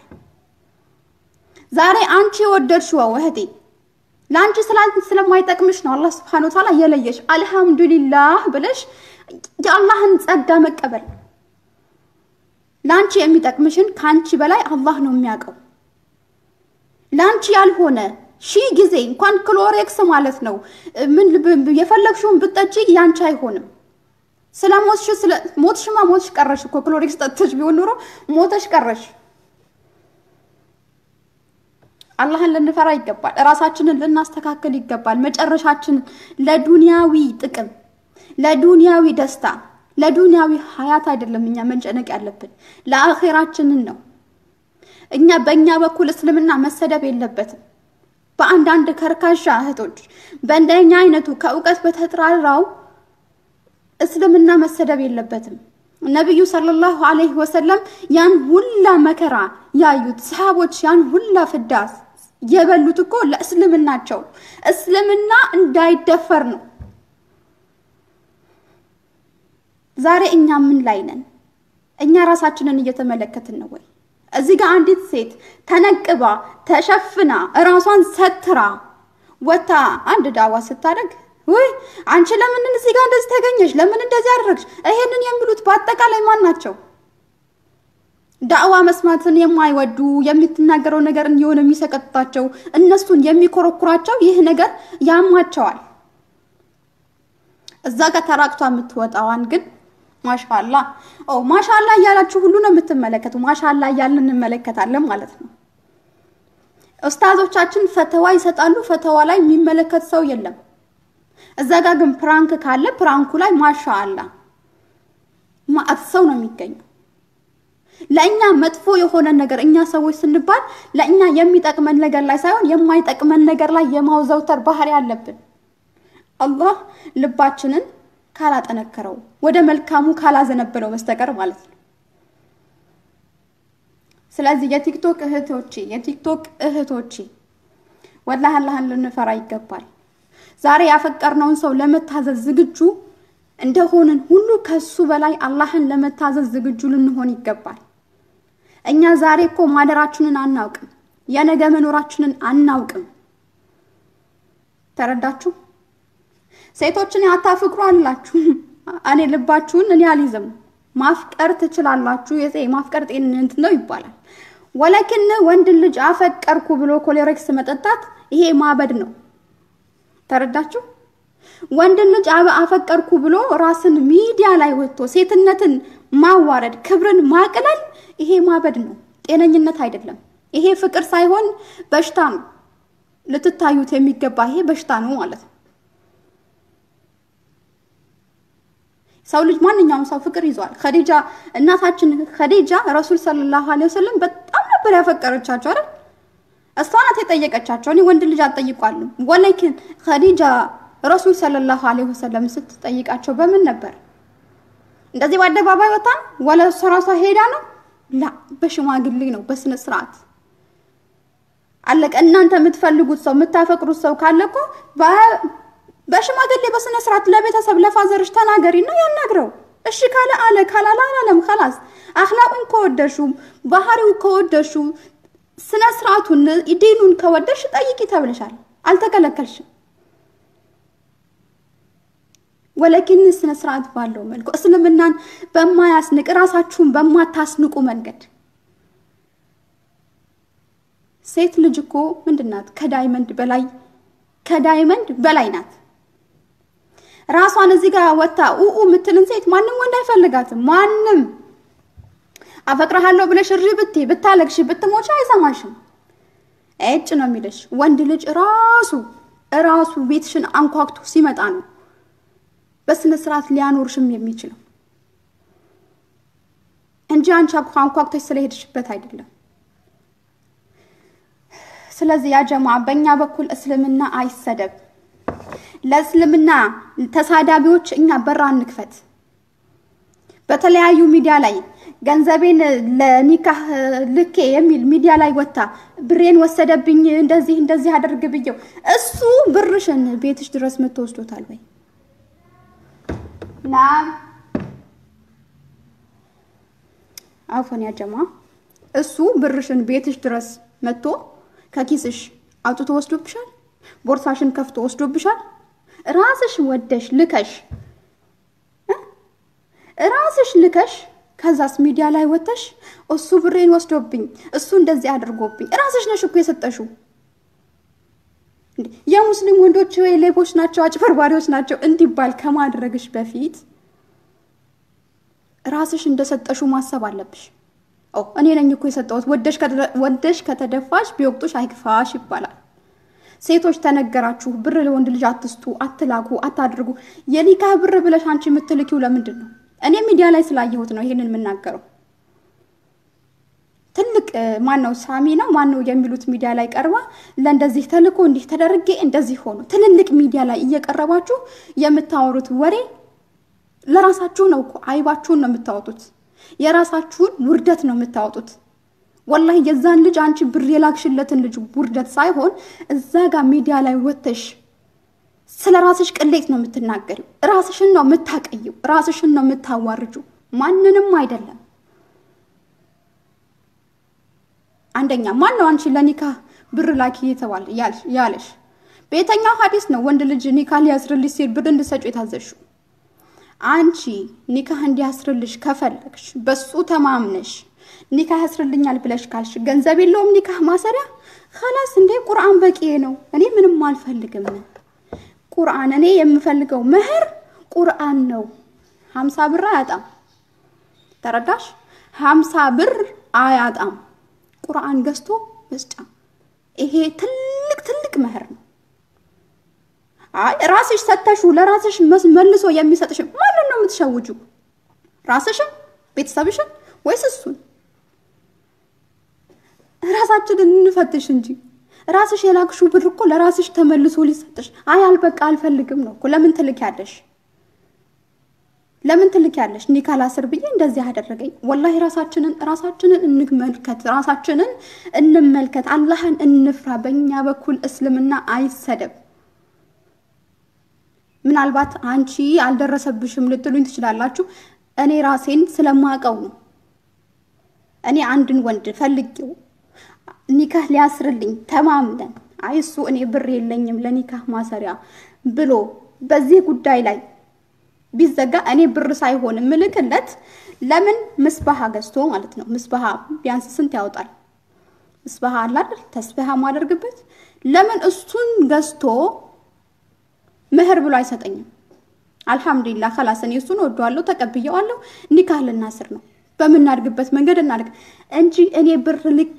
ዛሬ አንቺ የወደድሽው እህቴ ለአንቺ ስለማይጠቅምሽ ነው አላህ ስብሓነሁ ወተዓላ የለየሽ። አልሐምዱሊላህ ብለሽ የአላህን ጸጋ መቀበል። ለአንቺ የሚጠቅምሽን ከአንቺ በላይ አላህ ነው የሚያውቀው። ለአንቺ ያልሆነ ሺህ ጊዜ እንኳን ክሎሬክስ ማለት ነው ምን የፈለግሽውን ብትጠጪ ያንቺ አይሆንም። ስለ ሞትሽ ስለ ሞትሽማ ሞትሽ ቀረሽ እኮ ክሎሬክስ ጠጥተሽ ቢሆን ኖሮ ሞተሽ ቀረሽ። አላህን ልንፈራ ይገባል። እራሳችንን ልናስተካክል ይገባል። መጨረሻችንን ለዱንያዊ ጥቅም፣ ለዱንያዊ ደስታ፣ ለዱንያዊ ሀያት አይደለም እኛ መጨነቅ ያለብን ለአኼራችንን ነው። እኛ በእኛ በኩል እስልምና መሰደብ የለበትም። በአንዳንድ ከርካሻ እህቶች በእንደኛ አይነቱ ከእውቀት በተጥራራው እስልምና መሰደብ የለበትም። ነቢዩ ሰለላሁ ዐለይሂ ወሰለም ያን ሁላ መከራ ያዩት ሰሃቦች ያን ሁላ ፍዳ የበሉት እኮ ለእስልምናቸው እስልምና እንዳይደፈር ነው። ዛሬ እኛ ምን ላይ ነን? እኛ ራሳችንን እየተመለከትን ነው ወይ? እዚህ ጋር አንዲት ሴት ተነቅባ ተሸፍና እራሷን ሰትራ ወታ አንድ ዳዋ ስታደርግ ውይ አንቺ ለምን እዚህ ጋር እንደዚህ ተገኘሽ? ለምን እንደዚህ አደረግሽ? ይሄንን የሚሉት በአጠቃላይ ማን ናቸው? ዳዕዋ መስማትን የማይወዱ የምትናገረው ነገር የሆነ የሚሰቀጥጣቸው እነሱን የሚኮረኩራቸው ይህ ነገር ያማቸዋል። እዛ ጋር ተራቅቷ የምትወጣዋን ግን ማሻላ ኦ ማሻላ እያላችሁ ሁሉ ነው የምትመለከቱ። ማሻላ እያልን እንመለከታለን ማለት ነው። ኡስታዞቻችን ፈተዋ ይሰጣሉ። ፈተዋ ላይ የሚመለከት ሰው የለም። እዛ ጋር ግን ፕራንክ ካለ ፕራንኩ ላይ ማሻአላ ማአት ሰው ነው የሚገኘው። ለእኛ መጥፎ የሆነ ነገር እኛ ሰዎች ስንባል ለእኛ የሚጠቅመን ነገር ላይ ሳይሆን የማይጠቅመን ነገር ላይ የማውዘውተር ባህሪ አለብን። አላህ ልባችንን ካላጠነከረው ወደ መልካሙ ካላዘነበለው በስተቀር ማለት ነው። ስለዚህ የቲክቶክ እህቶቼ የቲክቶክ እህቶቼ ወላሂ አላህን ልንፈራ ይገባል። ዛሬ ያፈቀርነውን ሰው ለመታዘዝ ዝግጁ እንደሆንን ሁሉ ከሱ በላይ አላህን ለመታዘዝ ዝግጁ ልንሆን ይገባል። እኛ ዛሬ እኮ ማደራችንን አናውቅም፣ የነገ መኖራችንን አናውቅም። ተረዳችሁ? ሴቶችን አታፍቅሩ አላችሁ። እኔ ልባችሁን እኔ አልይዝም። ማፍቀር ትችላላችሁ። ማፍቀር ጤንነት ነው ይባላል። ወለኪን ወንድ ልጅ አፈቀርኩ ብሎ ኮሌሬክስ መጠጣት ይሄ ማበድ ነው። ተረዳችሁ? ወንድ ልጅ አፈቀርኩ ብሎ ራስን ሚዲያ ላይ ወጥቶ ሴትነትን ማዋረድ፣ ክብርን ማቅለል ይሄ ማበድ ነው፣ ጤነኝነት አይደለም። ይሄ ፍቅር ሳይሆን በሽታ ነው። ልትታዩት የሚገባ ይሄ በሽታ ነው ማለት ነው። ሰው ልጅ ማንኛውም ሰው ፍቅር ይዟል። ኸዲጃ እናታችን ኸዲጃ ረሱል ሰለላሁ ዐለይሂ ወሰለም በጣም ነበር ያፈቀረቻቸው አይደል? እሷ ናት የጠየቀቻቸው። እኔ ወንድ ልጅ አልጠይቋልም። ወላኪን ኸዲጃ ረሱል ሰለላሁ ዐለይሂ ወሰለም ስትጠይቃቸው በምን ነበር? እንደዚህ በአደባባይ ወጣ ወለ እሷ ራሷ ሄዳ ነው? ላ በሽማግሌ ነው፣ በስነ ስርዓት አለቀ። እናንተ የምትፈልጉት ሰው የምታፈቅሩት ሰው ካለ እኮ በሽማግሌ በስነ ስርዓት ለቤተሰብ ለፋዘርሽ ተናገሪ ነው ያናግረው። እሺ ካለ አለ፣ ካላለ አላለም። ከላስ አኽላቁን ከወደሹ ባህሪው ከወደሹ ስነ ስርዓቱን ዲኑን ከወደሽ ጠይቂ ተብለሻል፣ አልተከለከልሽም። ወለኪን ስነ ስርዓት ባለው መልኩ እስልምናን በማያስንቅ ራሳችሁን በማታስንቁ መንገድ ሴት ልጅ እኮ ምንድን ናት? ከዳይመንድ በላይ ከዳይመንድ በላይ ናት። ራሷን እዚህ ጋር ወታ ኡኡ የምትልን ሴት ማንም ወንድ አይፈልጋትም። ማንም አፈቅረሃለሁ ብለሽ እሪ ብትይ ብታለቅሽ ብትሞች አይሰማሽም። እጭ ነው የሚልሽ። ወንድ ልጅ ራሱ ራሱ ቤትሽን አንኳኩቶ ሲመጣ ነው በስነ ስርዓት ሊያኖርሽም የሚችለው እንጂ አንቺ አንኳኩተሽ ስለሄድሽበት አይደለም። ስለዚህ ያ ጀማ በእኛ በኩል እስልምና አይሰደብ። ለእስልምና ተሳዳቢዎች እኛ በራ እንክፈት። በተለያዩ ሚዲያ ላይ ገንዘቤን ለኒካህ ልኬ የሚል ሚዲያ ላይ ወታ ብሬን ወሰደብኝ እንደዚህ እንደዚህ አደርግ ብየው እሱ ብርሽን ቤትሽ ድረስ መጥቶ ወስዶታል ወይ? ና አፎን ያጀማ እሱ ብርሽን ቤትሽ ድረስ መጥቶ ከኪስሽ አውጥቶ ወስዶብሻል? ቦርሳሽን ከፍቶ ወስዶብሻል? ራስሽ ወደሽ ልከሽ ራስሽ ልከሽ ከዛስ ሚዲያ ላይ ወተሽ እሱ ብሬን ወስዶብኝ እሱ እንደዚህ አድርጎብኝ ራስሽ ነሽ እኮ የሰጠሽው። የሙስሊም ወንዶች ወይ ሌቦች ናቸው፣ አጭበርባሪዎች ናቸው እንዲባል ከማድረግሽ በፊት ራስሽ እንደሰጠሹ ማሰብ አለብሽ። እኔ ነኝ እኮ የሰጠሁት። ወደሽ ከተደፋሽ ቢወቅጡሽ አይክፋሽ ይባላል። ሴቶች ተነገራችሁ፣ ብር ለወንድ ልጅ አትስጡ፣ አትላኩ፣ አታድርጉ። የኒካህ ብር ብለሽ አንቺ የምትልኪው ለምንድን ነው? እኔ ሚዲያ ላይ ስላየሁት ነው ይሄንን የምናገረው። ትልቅ ማን ነው ሳሚ ነው ማን ነው የሚሉት ሚዲያ ላይ ቀርባ ለእንደዚህ ተልኮ እንዲህ ተደርጌ እንደዚህ ሆኖ ትልልቅ ሚዲያ ላይ እየቀረባችሁ የምታወሩት ወሬ ለራሳችሁ ነው እኮ አይባችሁን ነው የምታወጡት። የራሳችሁን ውርደት ነው የምታወጡት። ወላሂ የዛን ልጅ አንቺ ብር የላክሽለትን ልጅ ውርደት ሳይሆን እዛ ጋር ሚዲያ ላይ ወተሽ ስለ ራስሽ ቅሌት ነው የምትናገሪው። ራስሽን ነው የምታቀይው። ራስሽን ነው የምታዋርጁ፣ ማንንም አይደለም። አንደኛ ማን ነው አንቺ ለኒካ ብር ላኪ የተባለ ያለሽ? በየትኛው ሀዲስ ነው ወንድ ልጅ ኒካ ሊያስርልሽ ሲል ብር እንድሰጩ የታዘሽው? አንቺ ኒካህ እንዲያስርልሽ ከፈለግሽ በሱ ተማምነሽ ኒካህ ያስርልኛል ብለሽ ካልሽ ገንዘብ የለውም ኒካህ ማሰሪያ ከላስ እንዴ ቁርአን በቂ ነው። እኔ ምንም አልፈልግም። ቁርአን እኔ የምፈልገው መህር ቁርአን ነው። ሀምሳ ብር አያጣም። ተረዳሽ? ሀምሳ ብር አያጣም። ቁርአን ገዝቶ መስጫ ይሄ ትልቅ ትልቅ መህር ነው። አይ ራስሽ ሰተሹ ለራስሽ መልሶ የሚሰጥሽ ማንን ነው የምትሸውጁ? ራስሽን፣ ቤተሰብሽን ወይስ እሱን? ራሳችንን እንፈትሽ እንጂ ራስሽ የላክሹ ብር እኮ ለራስሽ ተመልሶ ሊሰጥሽ። አይ አልበቃ አልፈልግም ነው እኮ። ለምን ትልኪያለሽ? ለምን ትልኪያለሽ? እኔ ካላስር ብዬ እንደዚህ አደረገኝ። ወላሂ ራሳችንን ራሳችንን እንመልከት፣ ራሳችንን እንመልከት። አላህን እንፍራ። በእኛ በኩል እስልምና አይሰደብ። ምናልባት አንቺ አልደረሰብሽም ልትሉኝ ትችላላችሁ። እኔ ራሴን ስለማቀው ነው። እኔ አንድን ወንድ ፈልጌው ኒካህ ሊያስርልኝ ተማምለን አይ እሱ እኔ ብር የለኝም ለኒካህ ማሰሪያ ብሎ በዚህ ጉዳይ ላይ ቢዘጋ እኔ ብር ሳይሆን ምልክለት ለምን ምስባሃ ገዝቶ ማለት ነው። ምስባሃ ቢያንስ ስንት ያወጣል? ምስባሃ አለ አይደል? ተስቢሃ ማደርግበት ለምን እሱን ገዝቶ ምህር ብሎ አይሰጠኝም? አልሐምዱሊላህ ከላስ እኔ እሱን ወደዋለሁ፣ ተቀብየዋለሁ። ኒካህ ልናስር ነው። በምናድግበት መንገድ እናድግ እንጂ እኔ ብር ልኬ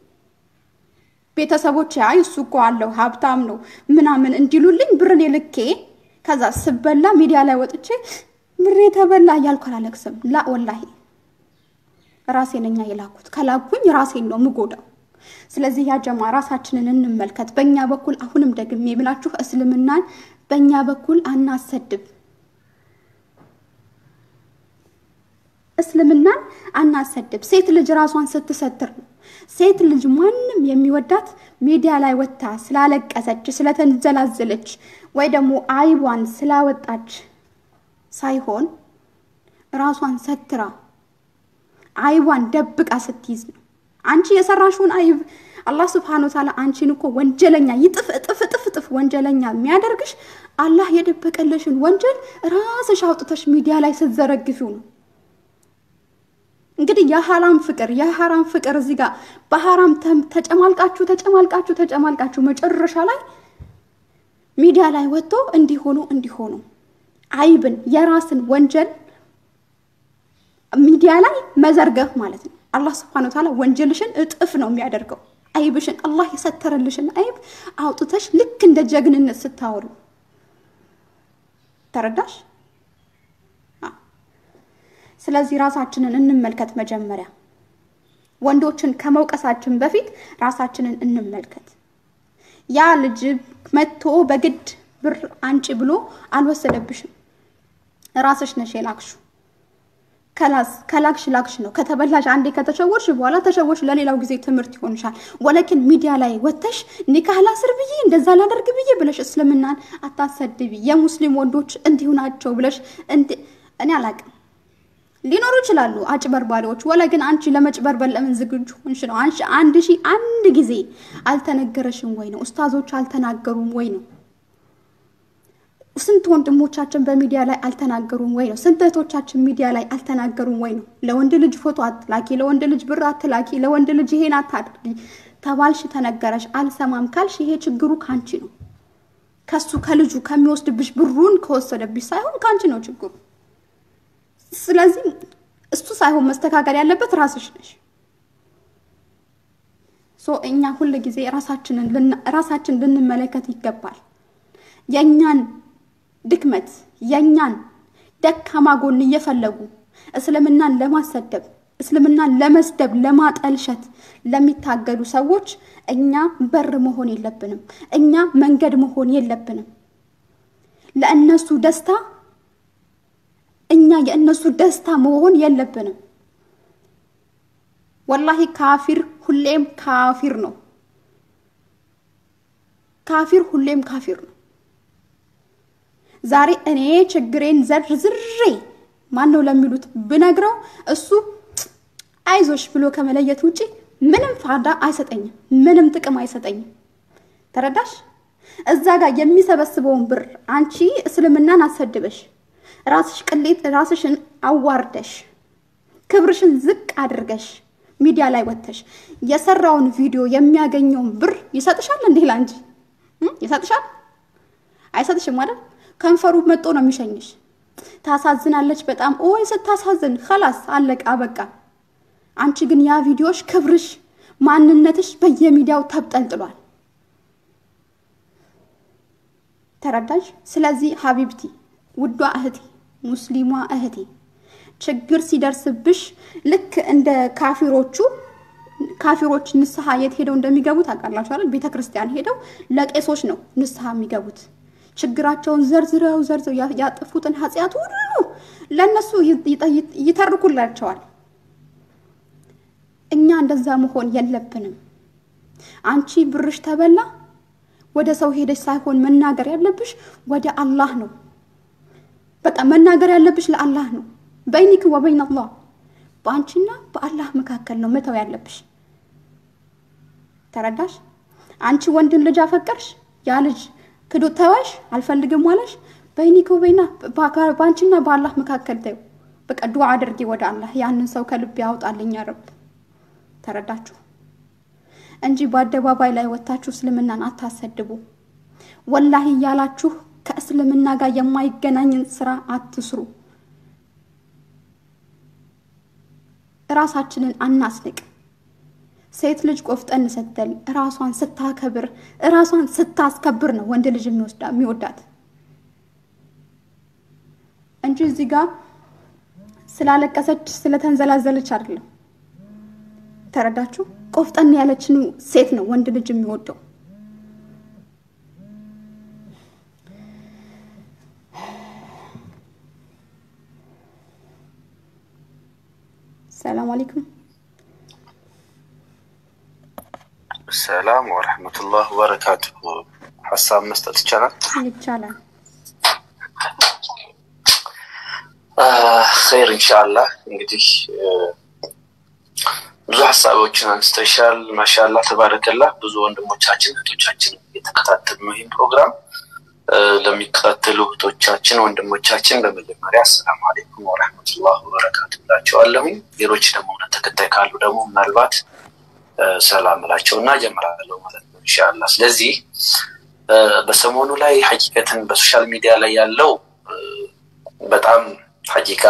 ቤተሰቦች አይ እሱ እኮ አለው ሀብታም ነው ምናምን እንዲሉልኝ ብርን ልኬ ከዛ ስበላ ሚዲያ ላይ ወጥቼ ብሬ ተበላ እያልኩ አላለቅስም። ላ ወላሂ ራሴ ነኛ የላኩት። ከላኩኝ ራሴን ነው ምጎዳው። ስለዚህ ያጀማ ራሳችንን እንመልከት። በእኛ በኩል አሁንም ደግሜ ብላችሁ እስልምናን በእኛ በኩል አናሰድብ። እስልምናን አናሰድብ። ሴት ልጅ ራሷን ስትሰትር ነው። ሴት ልጅ ማንም የሚወዳት ሚዲያ ላይ ወጥታ ስላለቀሰች፣ ስለተንዘላዘለች ወይ ደግሞ አይቧን ስላወጣች ሳይሆን ራሷን ሰትራ አይቧን ደብቃ ስትይዝ ነው። አንቺ የሰራሽውን አይብ አላህ ስብሐነ ወተዓላ አንቺን እኮ ወንጀለኛ ይጥፍ እጥፍ እጥፍ እጥፍ ወንጀለኛ የሚያደርግሽ አላህ የደበቀለሽን ወንጀል ራስሽ አውጥተሽ ሚዲያ ላይ ስትዘረግፊው ነው። እንግዲህ የሐራም ፍቅር የሐራም ፍቅር እዚህ ጋር በሐራም ተጨማልቃችሁ ተጨማልቃችሁ ተጨማልቃችሁ መጨረሻ ላይ ሚዲያ ላይ ወጥቶ እንዲሆኑ እንዲሆኑ አይብን የራስን ወንጀል ሚዲያ ላይ መዘርገፍ ማለት ነው። አላህ ስብሐነ ወተዓላ ወንጀልሽን እጥፍ ነው የሚያደርገው። አይብሽን አላህ የሰተረልሽን አይብ አውጥተሽ ልክ እንደ ጀግንነት ስታወሩ ተረዳሽ? ስለዚህ ራሳችንን እንመልከት። መጀመሪያ ወንዶችን ከመውቀሳችን በፊት ራሳችንን እንመልከት። ያ ልጅ መጥቶ በግድ ብር አንጪ ብሎ አልወሰደብሽም። ራስሽ ነሽ የላክሹ። ከላክሽ ላክሽ ነው። ከተበላሽ አንዴ ከተሸወርሽ በኋላ ተሸወርሽ፣ ለሌላው ጊዜ ትምህርት ይሆንሻል። ወለኪን ሚዲያ ላይ ወጥተሽ ኒካህ ላስር ብዬ እንደዛ ላደርግ ብዬ ብለሽ እስልምናን አታሰድቢ። የሙስሊም ወንዶች እንዲሁ ናቸው ብለሽ እኔ አላቅም ሊኖሩ ይችላሉ አጭበርባሪዎች። ወላ ግን አንቺ ለመጭበርበር ለምን ዝግጁ ሆንሽ ነው? አንቺ አንድ ሺህ አንድ ጊዜ አልተነገረሽም ወይ ነው? ኡስታዞች አልተናገሩም ወይ ነው? ስንት ወንድሞቻችን በሚዲያ ላይ አልተናገሩም ወይ ነው? ስንት እህቶቻችን ሚዲያ ላይ አልተናገሩም ወይ ነው? ለወንድ ልጅ ፎቶ አትላኪ፣ ለወንድ ልጅ ብር አትላኪ፣ ለወንድ ልጅ ይሄን አታድርጊ ተባልሽ፣ ተነገረሽ፣ አልሰማም ካልሽ ይሄ ችግሩ ካንቺ ነው። ከሱ ከልጁ ከሚወስድብሽ ብሩን ከወሰደብሽ ሳይሆን ካንቺ ነው ችግሩ። ስለዚህ እሱ ሳይሆን መስተካከል ያለበት ራስሽ ነሽ። ሶ እኛ ሁል ጊዜ ራሳችንን ራሳችን ልንመለከት ይገባል። የእኛን ድክመት የእኛን ደካማ ጎን እየፈለጉ እስልምናን ለማሰደብ እስልምናን ለመስደብ ለማጠልሸት ለሚታገሉ ሰዎች እኛ በር መሆን የለብንም። እኛ መንገድ መሆን የለብንም። ለእነሱ ደስታ እኛ የእነሱ ደስታ መሆን የለብንም። ወላሂ ካፊር ሁሌም ካፊር ነው። ካፊር ሁሌም ካፊር ነው። ዛሬ እኔ ችግሬን ዘርዝሬ ማን ነው ለሚሉት ብነግረው እሱ አይዞሽ ብሎ ከመለየት ውጪ ምንም ፋዳ አይሰጠኝም፣ ምንም ጥቅም አይሰጠኝም። ተረዳሽ? እዛ ጋር የሚሰበስበውን ብር አንቺ እስልምናን አሰድበሽ ራስሽ ቅሌት ራስሽን አዋርደሽ ክብርሽን ዝቅ አድርገሽ ሚዲያ ላይ ወጥተሽ የሰራውን ቪዲዮ የሚያገኘውን ብር ይሰጥሻል እንዴ? ላንቺ ይሰጥሻል? አይሰጥሽም አይደል? ከንፈሩ መጦ ነው የሚሸኝሽ። ታሳዝናለች በጣም ኦይ ስታሳዝን፣ ከላስ አለቀ አበቃ። አንቺ ግን ያ ቪዲዮሽ ክብርሽ፣ ማንነትሽ በየሚዲያው ተብጠልጥሏል። ተረዳሽ? ስለዚህ ሀቢብቲ ውዷ እህቴ ሙስሊሟ እህቴ ችግር ሲደርስብሽ ልክ እንደ ካፊሮቹ ካፊሮች ንስሐ የት ሄደው እንደሚገቡ ታውቃላችሁ አይደል? ቤተ ክርስቲያን ሄደው ለቄሶች ነው ንስሐ የሚገቡት። ችግራቸውን ዘርዝረው ዘርዝረው ያጠፉትን ኃጢአት ሁሉ ለእነሱ ይተርኩላቸዋል። እኛ እንደዛ መሆን የለብንም። አንቺ ብርሽ ተበላ ወደ ሰው ሄደሽ ሳይሆን መናገር ያለብሽ ወደ አላህ ነው። በቃ መናገር ያለብሽ ለአላህ ነው። በይኒክ ወበይን አላህ በአንቺና በአላህ መካከል ነው መተው ያለብሽ። ተረዳሽ? አንቺ ወንድን ልጅ አፈቀርሽ፣ ያ ልጅ ክዶ ተወሽ፣ አልፈልግም አለሽ። በይኒክ ወበይና በአንቺና በአላህ መካከል ተይው። በቃ ዱዓ አድርጊ ወደ አላህ ያንን ሰው ከልብ ያውጣልኝ ረብ። ተረዳችሁ? እንጂ በአደባባይ ላይ ወጥታችሁ እስልምናን አታሰድቡ። ወላሂ እያላችሁ ከእስልምና ጋር የማይገናኝን ስራ አትስሩ። እራሳችንን አናስንቅ። ሴት ልጅ ቆፍጠን ስትል እራሷን ስታከብር እራሷን ስታስከብር ነው ወንድ ልጅ የሚወዳት እንጂ እዚህ ጋር ስላለቀሰች ስለተንዘላዘለች አይደለም። ተረዳችሁ? ቆፍጠን ያለችን ሴት ነው ወንድ ልጅ የሚወደው። ሰላም አለይኩም። ሰላም ወረሕመቱላህ ወበረካቱ። ሀሳብ መስጠት ይቻላል? ይቻላል። ኸይር ኢንሻአላህ። እንግዲህ ብዙ ሀሳቦችን አንስተሻል። ማሻላ ተባረከላ። ብዙ ወንድሞቻችን እህቶቻችን እየተከታተሉ ነው ይህን ፕሮግራም። ለሚከታተሉ እህቶቻችን ወንድሞቻችን በመጀመሪያ አሰላሙ አሌይኩም ወረሕመቱላህ ወበረካቱ እላቸዋለሁኝ። ሌሎች ደግሞ እውነት ተከታይ ካሉ ደግሞ ምናልባት ሰላም እላቸው እና ጀምራለሁ ማለት ነው ኢንሻአላህ። ስለዚህ በሰሞኑ ላይ ሀቂቀትን በሶሻል ሚዲያ ላይ ያለው በጣም ሀቂቃ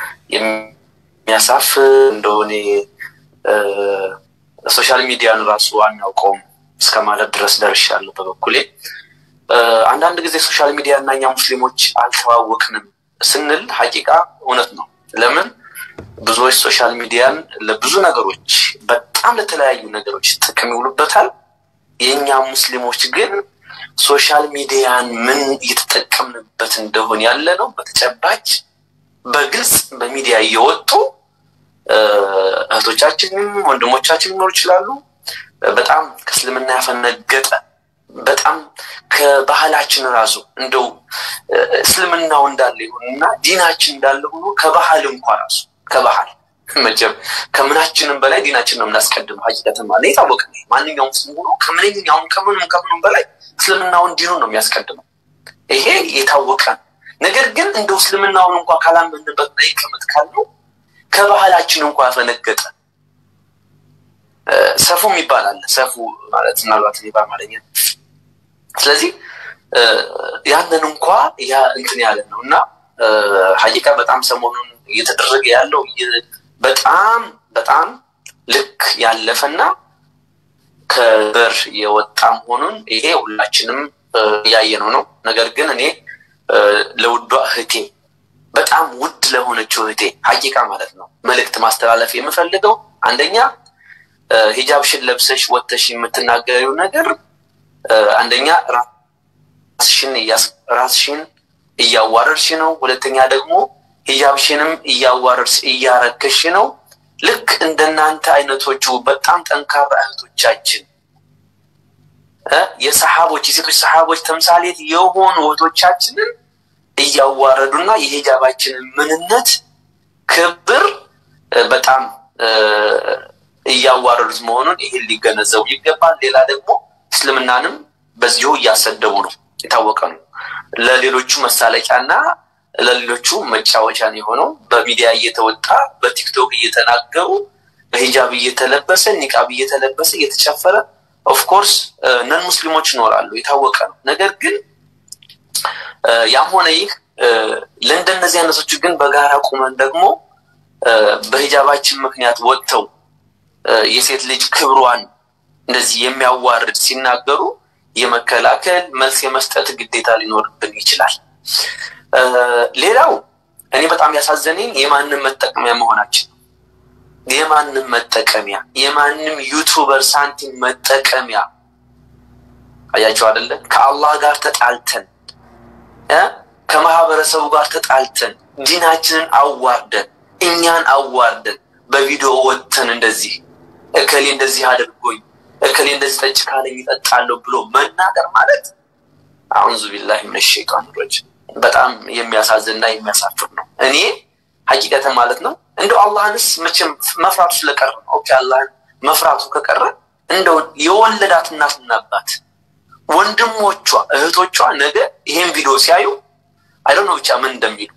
የሚያሳፍ እንደሆነ ሶሻል ሚዲያን ራሱ አናውቀውም እስከ ማለት ድረስ ደርሻለሁ በበኩሌ። አንዳንድ ጊዜ ሶሻል ሚዲያ እና እኛ ሙስሊሞች አልተዋወቅንም ስንል ሀቂቃ እውነት ነው። ለምን ብዙዎች ሶሻል ሚዲያን ለብዙ ነገሮች በጣም ለተለያዩ ነገሮች ጥቅም ይውሉበታል። የእኛ ሙስሊሞች ግን ሶሻል ሚዲያን ምን እየተጠቀምንበት እንደሆን ያለ ነው በተጨባጭ በግልጽ በሚዲያ እየወጡ እህቶቻችንም ወንድሞቻችን ሊኖሩ ይችላሉ። በጣም ከእስልምና ያፈነገጠ በጣም ከባህላችን ራሱ እንደው እስልምናው እንዳለ ይሁንና ዲናችን እንዳለ ሆኖ ከባህል እንኳ ራሱ ከባህል መቼም ከምናችንም በላይ ዲናችን ነው የምናስቀድመው። ሀቂቀትን ማለት የታወቀ ነው። ማንኛውም ሙስሊም ሆኖ ከምንኛውም ከምንም ከምንም በላይ እስልምናውን ዲኑን ነው የሚያስቀድመው። ይሄ የታወቀ ነው። ነገር ግን እንደው እስልምናውን እንኳ ካላመንበት ላይ ቅምጥ ካለው ከባህላችን እንኳ ያፈነገጠ ሰፉ ይባላል። ሰፉ ማለት ምናልባት እኔ በአማርኛ ስለዚህ ያንን እንኳ ያ እንትን ያለ ነው እና ሀቂቃ በጣም ሰሞኑን እየተደረገ ያለው በጣም በጣም ልክ ያለፈና ከበር የወጣ መሆኑን ይሄ ሁላችንም እያየነው ነው። ነገር ግን እኔ ለውዷ እህቴ በጣም ውድ ለሆነችው እህቴ ሀቂቃ ማለት ነው መልእክት ማስተላለፍ የምፈልገው አንደኛ ሂጃብሽን ለብሰሽ ወጥተሽ የምትናገሪው ነገር አንደኛ ራስሽን ራስሽን እያዋረድሽ ነው። ሁለተኛ ደግሞ ሂጃብሽንም እያዋረድሽ እያረከሽ ነው። ልክ እንደናንተ አይነቶቹ በጣም ጠንካራ እህቶቻችን የሰሓቦች የሴቶች ሰሓቦች ተምሳሌት የሆኑ እህቶቻችንን እያዋረዱና የሂጃባችንን ምንነት ክብር በጣም እያዋረዱት መሆኑን ይህን ሊገነዘቡ ይገባል። ሌላ ደግሞ እስልምናንም በዚሁ እያሰደቡ ነው፣ የታወቀ ነው። ለሌሎቹ መሳለቂያና ለሌሎቹ መጫወቻ ነው የሆነው። በሚዲያ እየተወጣ በቲክቶክ እየተናገሩ በሂጃብ እየተለበሰ ኒቃብ እየተለበሰ እየተጨፈረ ኦፍኮርስ ነን ሙስሊሞች ይኖራሉ፣ የታወቀ ነው። ነገር ግን ያም ሆነ ይህ ለእንደነዚህ አይነቶቹ ግን በጋራ ቁመን ደግሞ በሂጃባችን ምክንያት ወጥተው የሴት ልጅ ክብሯን እንደዚህ የሚያዋርድ ሲናገሩ የመከላከል መልስ የመስጠት ግዴታ ሊኖርብን ይችላል። ሌላው እኔ በጣም ያሳዘነኝ የማንም መጠቀሚያ መሆናችን ነው። የማንም መጠቀሚያ የማንም ዩቱበር ሳንቲም መጠቀሚያ አያቸው አይደለ? ከአላህ ጋር ተጣልተን ከማህበረሰቡ ጋር ተጣልተን ዲናችንን አዋርደን እኛን አዋርደን በቪዲዮ ወጥተን እንደዚህ እከሌ እንደዚህ አድርጎኝ እከሌ እንደዚህ ጠጭ ካለኝ ይጠጣለሁ ብሎ መናገር ማለት አዑዙ ቢላሂ ሚነ ሸይጣን ረጂም በጣም የሚያሳዝንና የሚያሳፍር ነው። እኔ ሀቂቀትን ማለት ነው እንደው አላህንስ መቼም መፍራቱ ስለቀረ ነው። ኦኬ አላህን መፍራቱ ከቀረ እንደው የወለዳት እናትና አባት ወንድሞቿ እህቶቿ ነገ ይሄን ቪዲዮ ሲያዩ አይደው ብቻ ምን እንደሚሉ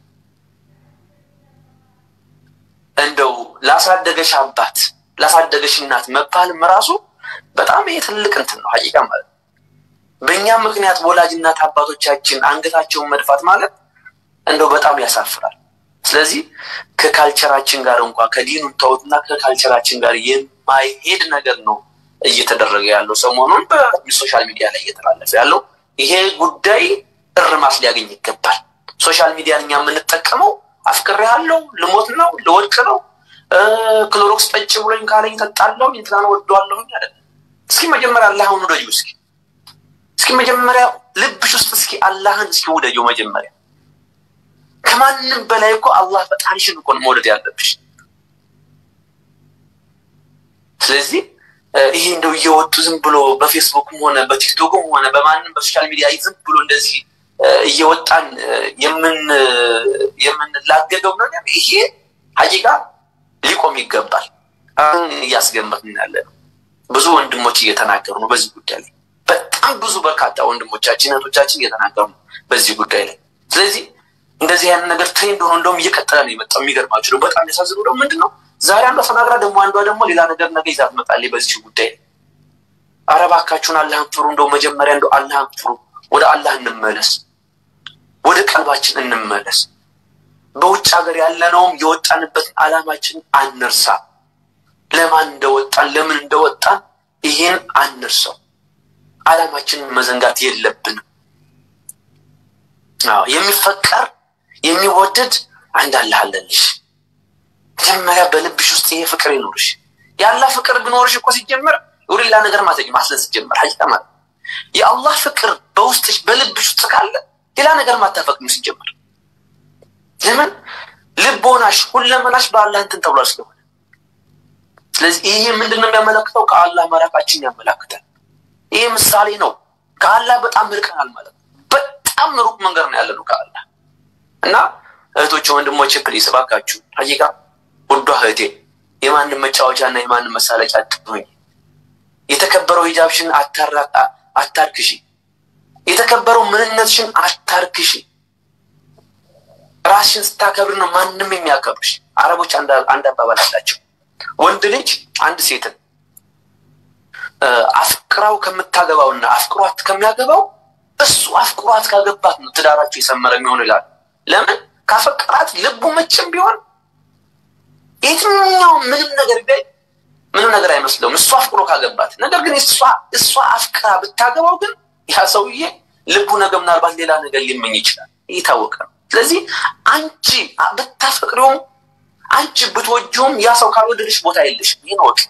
እንደው ላሳደገሽ አባት ላሳደገሽ እናት መባልም ራሱ በጣም ይሄ ትልቅ እንትን ነው ሀቂቃ ማለት ነው። በእኛ ምክንያት ወላጅ እናት አባቶቻችን አንገታቸውን መድፋት ማለት እንደው በጣም ያሳፍራል። ስለዚህ ከካልቸራችን ጋር እንኳ ከዲኑን ተውትና ከካልቸራችን ጋር የማይሄድ ነገር ነው እየተደረገ ያለው ሰሞኑን በሶሻል ሚዲያ ላይ እየተላለፈ ያለው ይሄ ጉዳይ እርማት ሊያገኝ ይገባል። ሶሻል ሚዲያን እኛ የምንጠቀመው አፍቅሬ ያለው ልሞት ነው ልወድቅ ነው ክሎሮክስ ጠጭ ብሎኝ ካለኝ ጠጣለሁ እንትናን ወደዋለሁኝ አይደለም። እስኪ መጀመሪያ አላህን ውደጂው። እስኪ እስኪ መጀመሪያ ልብሽ ውስጥ እስኪ አላህን እስኪ ውደጂው መጀመሪያ ከማንም በላይ እኮ አላህ ፈጣሪሽን እኮ ነው መውደድ ያለብሽ። ስለዚህ ይሄ እንደው እየወጡ ዝም ብሎ በፌስቡክም ሆነ በቲክቶክም ሆነ በማንም በሶሻል ሚዲያ ዝም ብሎ እንደዚህ እየወጣን የምንላገደው ነገር ይሄ ሀቂቃ ሊቆም ይገባል። አሁን እያስገመትን ያለ ነው። ብዙ ወንድሞች እየተናገሩ ነው በዚህ ጉዳይ ላይ በጣም ብዙ በርካታ ወንድሞቻችን እህቶቻችን እየተናገሩ ነው በዚህ ጉዳይ ላይ ስለዚህ እንደዚህ አይነት ነገር ትሬንድ ሆኖ እንደውም እየቀጠለ ነው የመጣው። የሚገርማችሁ ነው። በጣም ያሳዝነው ደግሞ ምንድን ነው ዛሬ አንዷ ተናግራ ደግሞ አንዷ ደግሞ ሌላ ነገር ነገ ይዛ ትመጣለች በዚህ ጉዳይ ላይ። ኧረ እባካችሁን አላህን ፍሩ። እንደው መጀመሪያ እንደው አላህን ፍሩ። ወደ አላህ እንመለስ፣ ወደ ቀልባችን እንመለስ። በውጭ ሀገር ያለነውም የወጣንበትን አላማችን አንርሳ። ለማን እንደወጣን ለምን እንደወጣን ይሄን አንርሰው። አላማችንን መዘንጋት የለብንም። አዎ የሚፈቀር የሚወደድ አንድ አላህ አለልሽ። መጀመሪያ በልብሽ ውስጥ ይሄ ፍቅር ይኖርሽ። የአላህ ፍቅር ቢኖርሽ እኮ ሲጀመር ወደ ሌላ ነገር ማዘኝ ማስለን ሲጀመር ሀቂቃ ማለት የአላህ ፍቅር በውስጥሽ በልብሽ ውስጥ ካለ ሌላ ነገር ማታፈቅም ሲጀመር። ለምን ልቦናሽ ሁለመናሽ በአላህ እንትን ተብሏል ስለሆነ። ስለዚህ ይሄ ምንድን ነው የሚያመለክተው? ከአላህ መራቃችን ያመላክታል። ይሄ ምሳሌ ነው። ከአላህ በጣም ርቀናል ማለት ነው። በጣም ሩቅ መንገድ ነው ያለነው ከአላህ እና እህቶች ወንድሞች፣ ፕሊስ እባካችሁ ሀቂቃ ውዷ እህቴ የማንም መጫወቻ እና የማንም መሳለቂያ አትሆኝ። የተከበረው ሂጃብሽን አታርክሺ። የተከበረው ምንነትሽን አታርክሺ። ራስሽን ስታከብር ነው ማንም የሚያከብርሽ። አረቦች አንድ አባባል አላቸው። ወንድ ልጅ አንድ ሴትን አፍቅራው ከምታገባውና አፍቅሯት ከሚያገባው እሱ አፍቅሯት ካገባት ነው ትዳራቸው የሰመረ የሚሆኑ ይላሉ። ለምን ካፈቀራት ልቡ መቼም ቢሆን የትኛው ምንም ነገር ቢያይ ምንም ነገር አይመስለውም እሱ አፍቅሮ ካገባት። ነገር ግን እሷ እሷ አፍቅራ ብታገባው ግን ያ ሰውዬ ልቡ ነገ ምናልባት ሌላ ነገር ሊመኝ ይችላል። እየታወቀ ነው። ስለዚህ አንቺ ብታፈቅሪውም አንቺ ብትወጂውም ያ ሰው ካልወደድሽ ቦታ የለሽም። ይህን ወቅ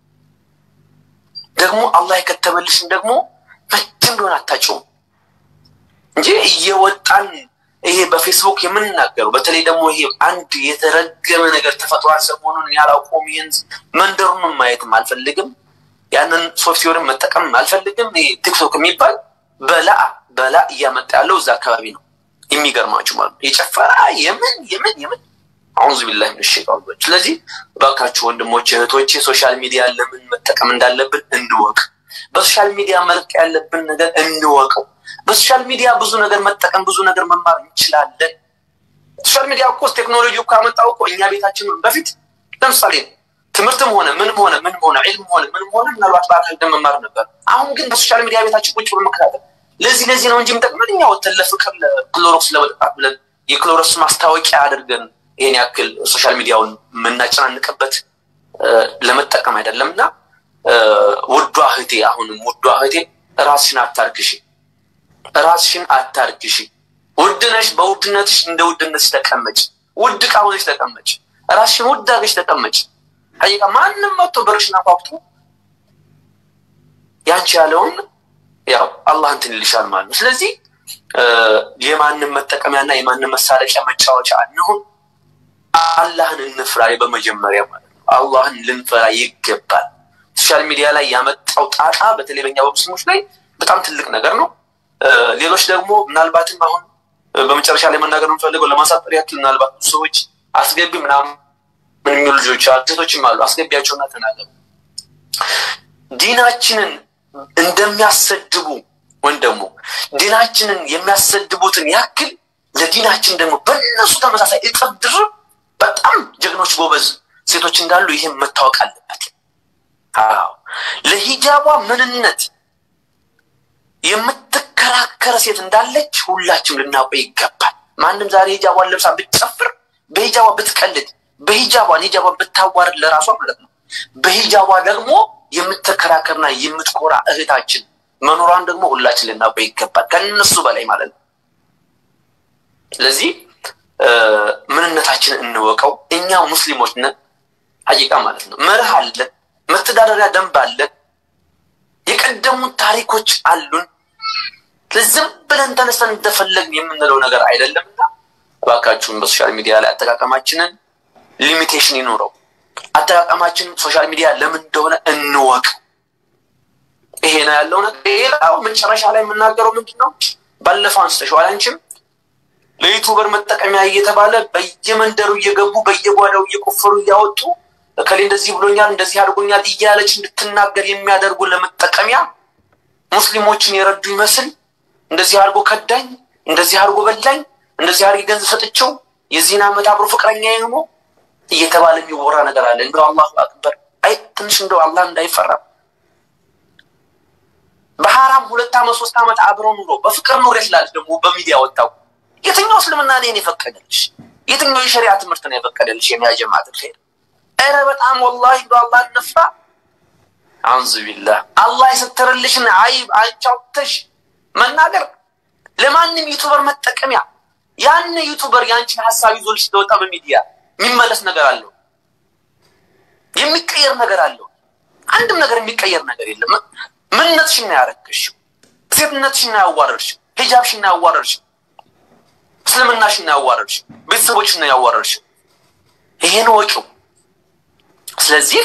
ደግሞ አላህ የከተበልሽን ደግሞ መቼም ቢሆን አታጭውም እንጂ እየወጣን ይሄ በፌስቡክ የምንናገረው በተለይ ደግሞ ይሄ አንድ የተረገመ ነገር ተፈጥሯል። ሰሞኑን ያላውቀውም ይህን መንደሩንም ማየትም አልፈልግም። ያንን ሶፍትዌርን መጠቀም አልፈልግም። ይሄ ቲክቶክ የሚባል በላ በላ እያመጣ ያለው እዛ አካባቢ ነው። የሚገርማችሁ ማለት ነው የጨፈራ የምን የምን የምን አዑዙ ቢላሂ ሚነ ሸይጣን ረጂም። ስለዚህ እባካችሁ ወንድሞች እህቶቼ ሶሻል ሚዲያ ለምን መጠቀም እንዳለብን እንወቅ። በሶሻል ሚዲያ መልክ ያለብን ነገር እንወቀው። በሶሻል ሚዲያ ብዙ ነገር መጠቀም ብዙ ነገር መማር እንችላለን። ሶሻል ሚዲያ እኮ ቴክኖሎጂ እኮ ያመጣው እኮ እኛ ቤታችን በፊት ለምሳሌ ትምህርትም ሆነ ምንም ሆነ ምንም ሆነ ዒልም ሆነ ምንም ሆነ ምናልባት በአካል ሄደን መማር ነበር። አሁን ግን በሶሻል ሚዲያ ቤታችን ቁጭ ብሎ መከታተል ለዚህ ለዚህ ነው እንጂ የምጠቅመን እኛ ወተን ለፍቅር ለክሎሮክስ ለመጠጣት ብለን የክሎሮክስ ማስታወቂያ አድርገን ይሄን ያክል ሶሻል ሚዲያውን የምናጨናንቅበት ለመጠቀም አይደለም። እና ውዷ እህቴ አሁንም ውዷ እህቴ ራስሽን አታርግሺ፣ ራስሽን አታርግሺ። ውድ ነሽ። በውድነትሽ እንደ ውድነትሽ ተቀመጭ። ውድ ዕቃ ሆነሽ ተቀመጭ። ራስሽን ውድ አድርገሽ ተቀመጭ። ሀቂቃ ማንም መጥቶ በርሽን አኳኩቶ ያንቺ ያለውን ያው አላህ እንትን ይልሻል ማለት ነው። ስለዚህ የማንም መጠቀሚያና የማንም መሳለቂያ መጫወቻ አንሁን። አላህን እንፍራ በመጀመሪያ ማለት ነው። አላህን ልንፈራ ይገባል። ሶሻል ሚዲያ ላይ ያመጣው ጣጣ በተለይ በኛ በሙስሊሞች ላይ በጣም ትልቅ ነገር ነው። ሌሎች ደግሞ ምናልባትም አሁን በመጨረሻ ላይ መናገር የምፈልገው ለማሳጠር ያክል ምናልባት ብዙ ሰዎች አስገቢ ምናምን ምን የሚሉ ልጆች ሴቶችም አሉ። አስገቢያቸውና ተናገሩ። ዲናችንን እንደሚያሰድቡ ወይም ደግሞ ዲናችንን የሚያሰድቡትን ያክል ለዲናችን ደግሞ በእነሱ ተመሳሳይ እጥፍ ድርብ በጣም ጀግኖች ጎበዝ ሴቶች እንዳሉ ይህም መታወቅ አለበት። አዎ ለሂጃቧ ምንነት የምትከራከር ሴት እንዳለች ሁላችንም ልናውቀው ይገባል። ማንም ዛሬ ሂጃቧን ለብሳ ብትጨፍር፣ በሂጃቧ ብትቀልድ፣ በሂጃቧን ሂጃቧን ብታዋርድ ለራሷ ማለት ነው በሂጃቧ ደግሞ የምትከራከርና የምትኮራ እህታችን መኖሯን ደግሞ ሁላችን ልናውቀው ይገባል፣ ከነሱ በላይ ማለት ነው። ስለዚህ ምንነታችንን እንወቀው። እኛ ሙስሊሞች ነን ሀቂቃ ማለት ነው። መርህ አለን፣ መተዳደሪያ ደንብ አለን፣ የቀደሙት ታሪኮች አሉን። ዝም ብለን ተነስተን እንደፈለግን የምንለው ነገር አይደለምና እባካችሁን በሶሻል ሚዲያ ላይ አጠቃቀማችንን ሊሚቴሽን ይኑረው። አጠቃቀማችን ሶሻል ሚዲያ ለምን እንደሆነ እንወቅ። ይሄ ነው ያለው ነገር። ሌላው መጨረሻ ላይ የምናገረው ምንድን ነው? ባለፈው አንስተሽዋል አንቺም ለዩቱበር መጠቀሚያ እየተባለ በየመንደሩ እየገቡ በየጓዳው እየቆፈሩ እያወጡ እከሌ እንደዚህ ብሎኛል እንደዚህ አድርጎኛል እያለች እንድትናገር የሚያደርጉ ለመጠቀሚያ ሙስሊሞችን የረዱ ይመስል እንደዚህ አድርጎ ከዳኝ፣ እንደዚህ አድርጎ በላኝ፣ እንደዚህ አድርጌ ገንዘብ ሰጥቼው የዚህን ዓመት አብሮ ፍቅረኛ ነው እየተባለ የሚወራ ነገር አለ። እንደው አላሁ አክበር አይ ትንሽ እንደው አላህ እንዳይፈራ በሐራም ሁለት ዓመት ሶስት ዓመት አብረው ኑሮ በፍቅር ኑሮ ይችላል። ደግሞ በሚዲያ ወጣው የትኛው እስልምና እኔን የፈቀደልሽ? የትኛው የሸሪያ ትምህርት ነው የፈቀደልሽ? የሚያጀማት ኸይር ኧረ በጣም ወላሂ እንደው አላህ እንፍራ። አዑዙ ቢላህ አላህ የሰተረልሽን አይብ አንቻውተሽ መናገር ለማንም ዩቱበር መጠቀሚያ ያን ዩቱበር ያንቺን ሀሳብ ይዞልሽ ስለወጣ በሚዲያ የሚመለስ ነገር አለው፣ የሚቀየር ነገር አለው። አንድም ነገር የሚቀየር ነገር የለም። ምንነትሽን ነው ያረከሽው፣ ሴትነትሽን ነው ያዋረድሽው፣ ሂጃብሽን ነው ያዋረድሽው፣ እስልምናሽን ነው ያዋረድሽው፣ ቤተሰቦችሽን ነው ያዋረድሽው። ይሄን ወቂው። ስለዚህ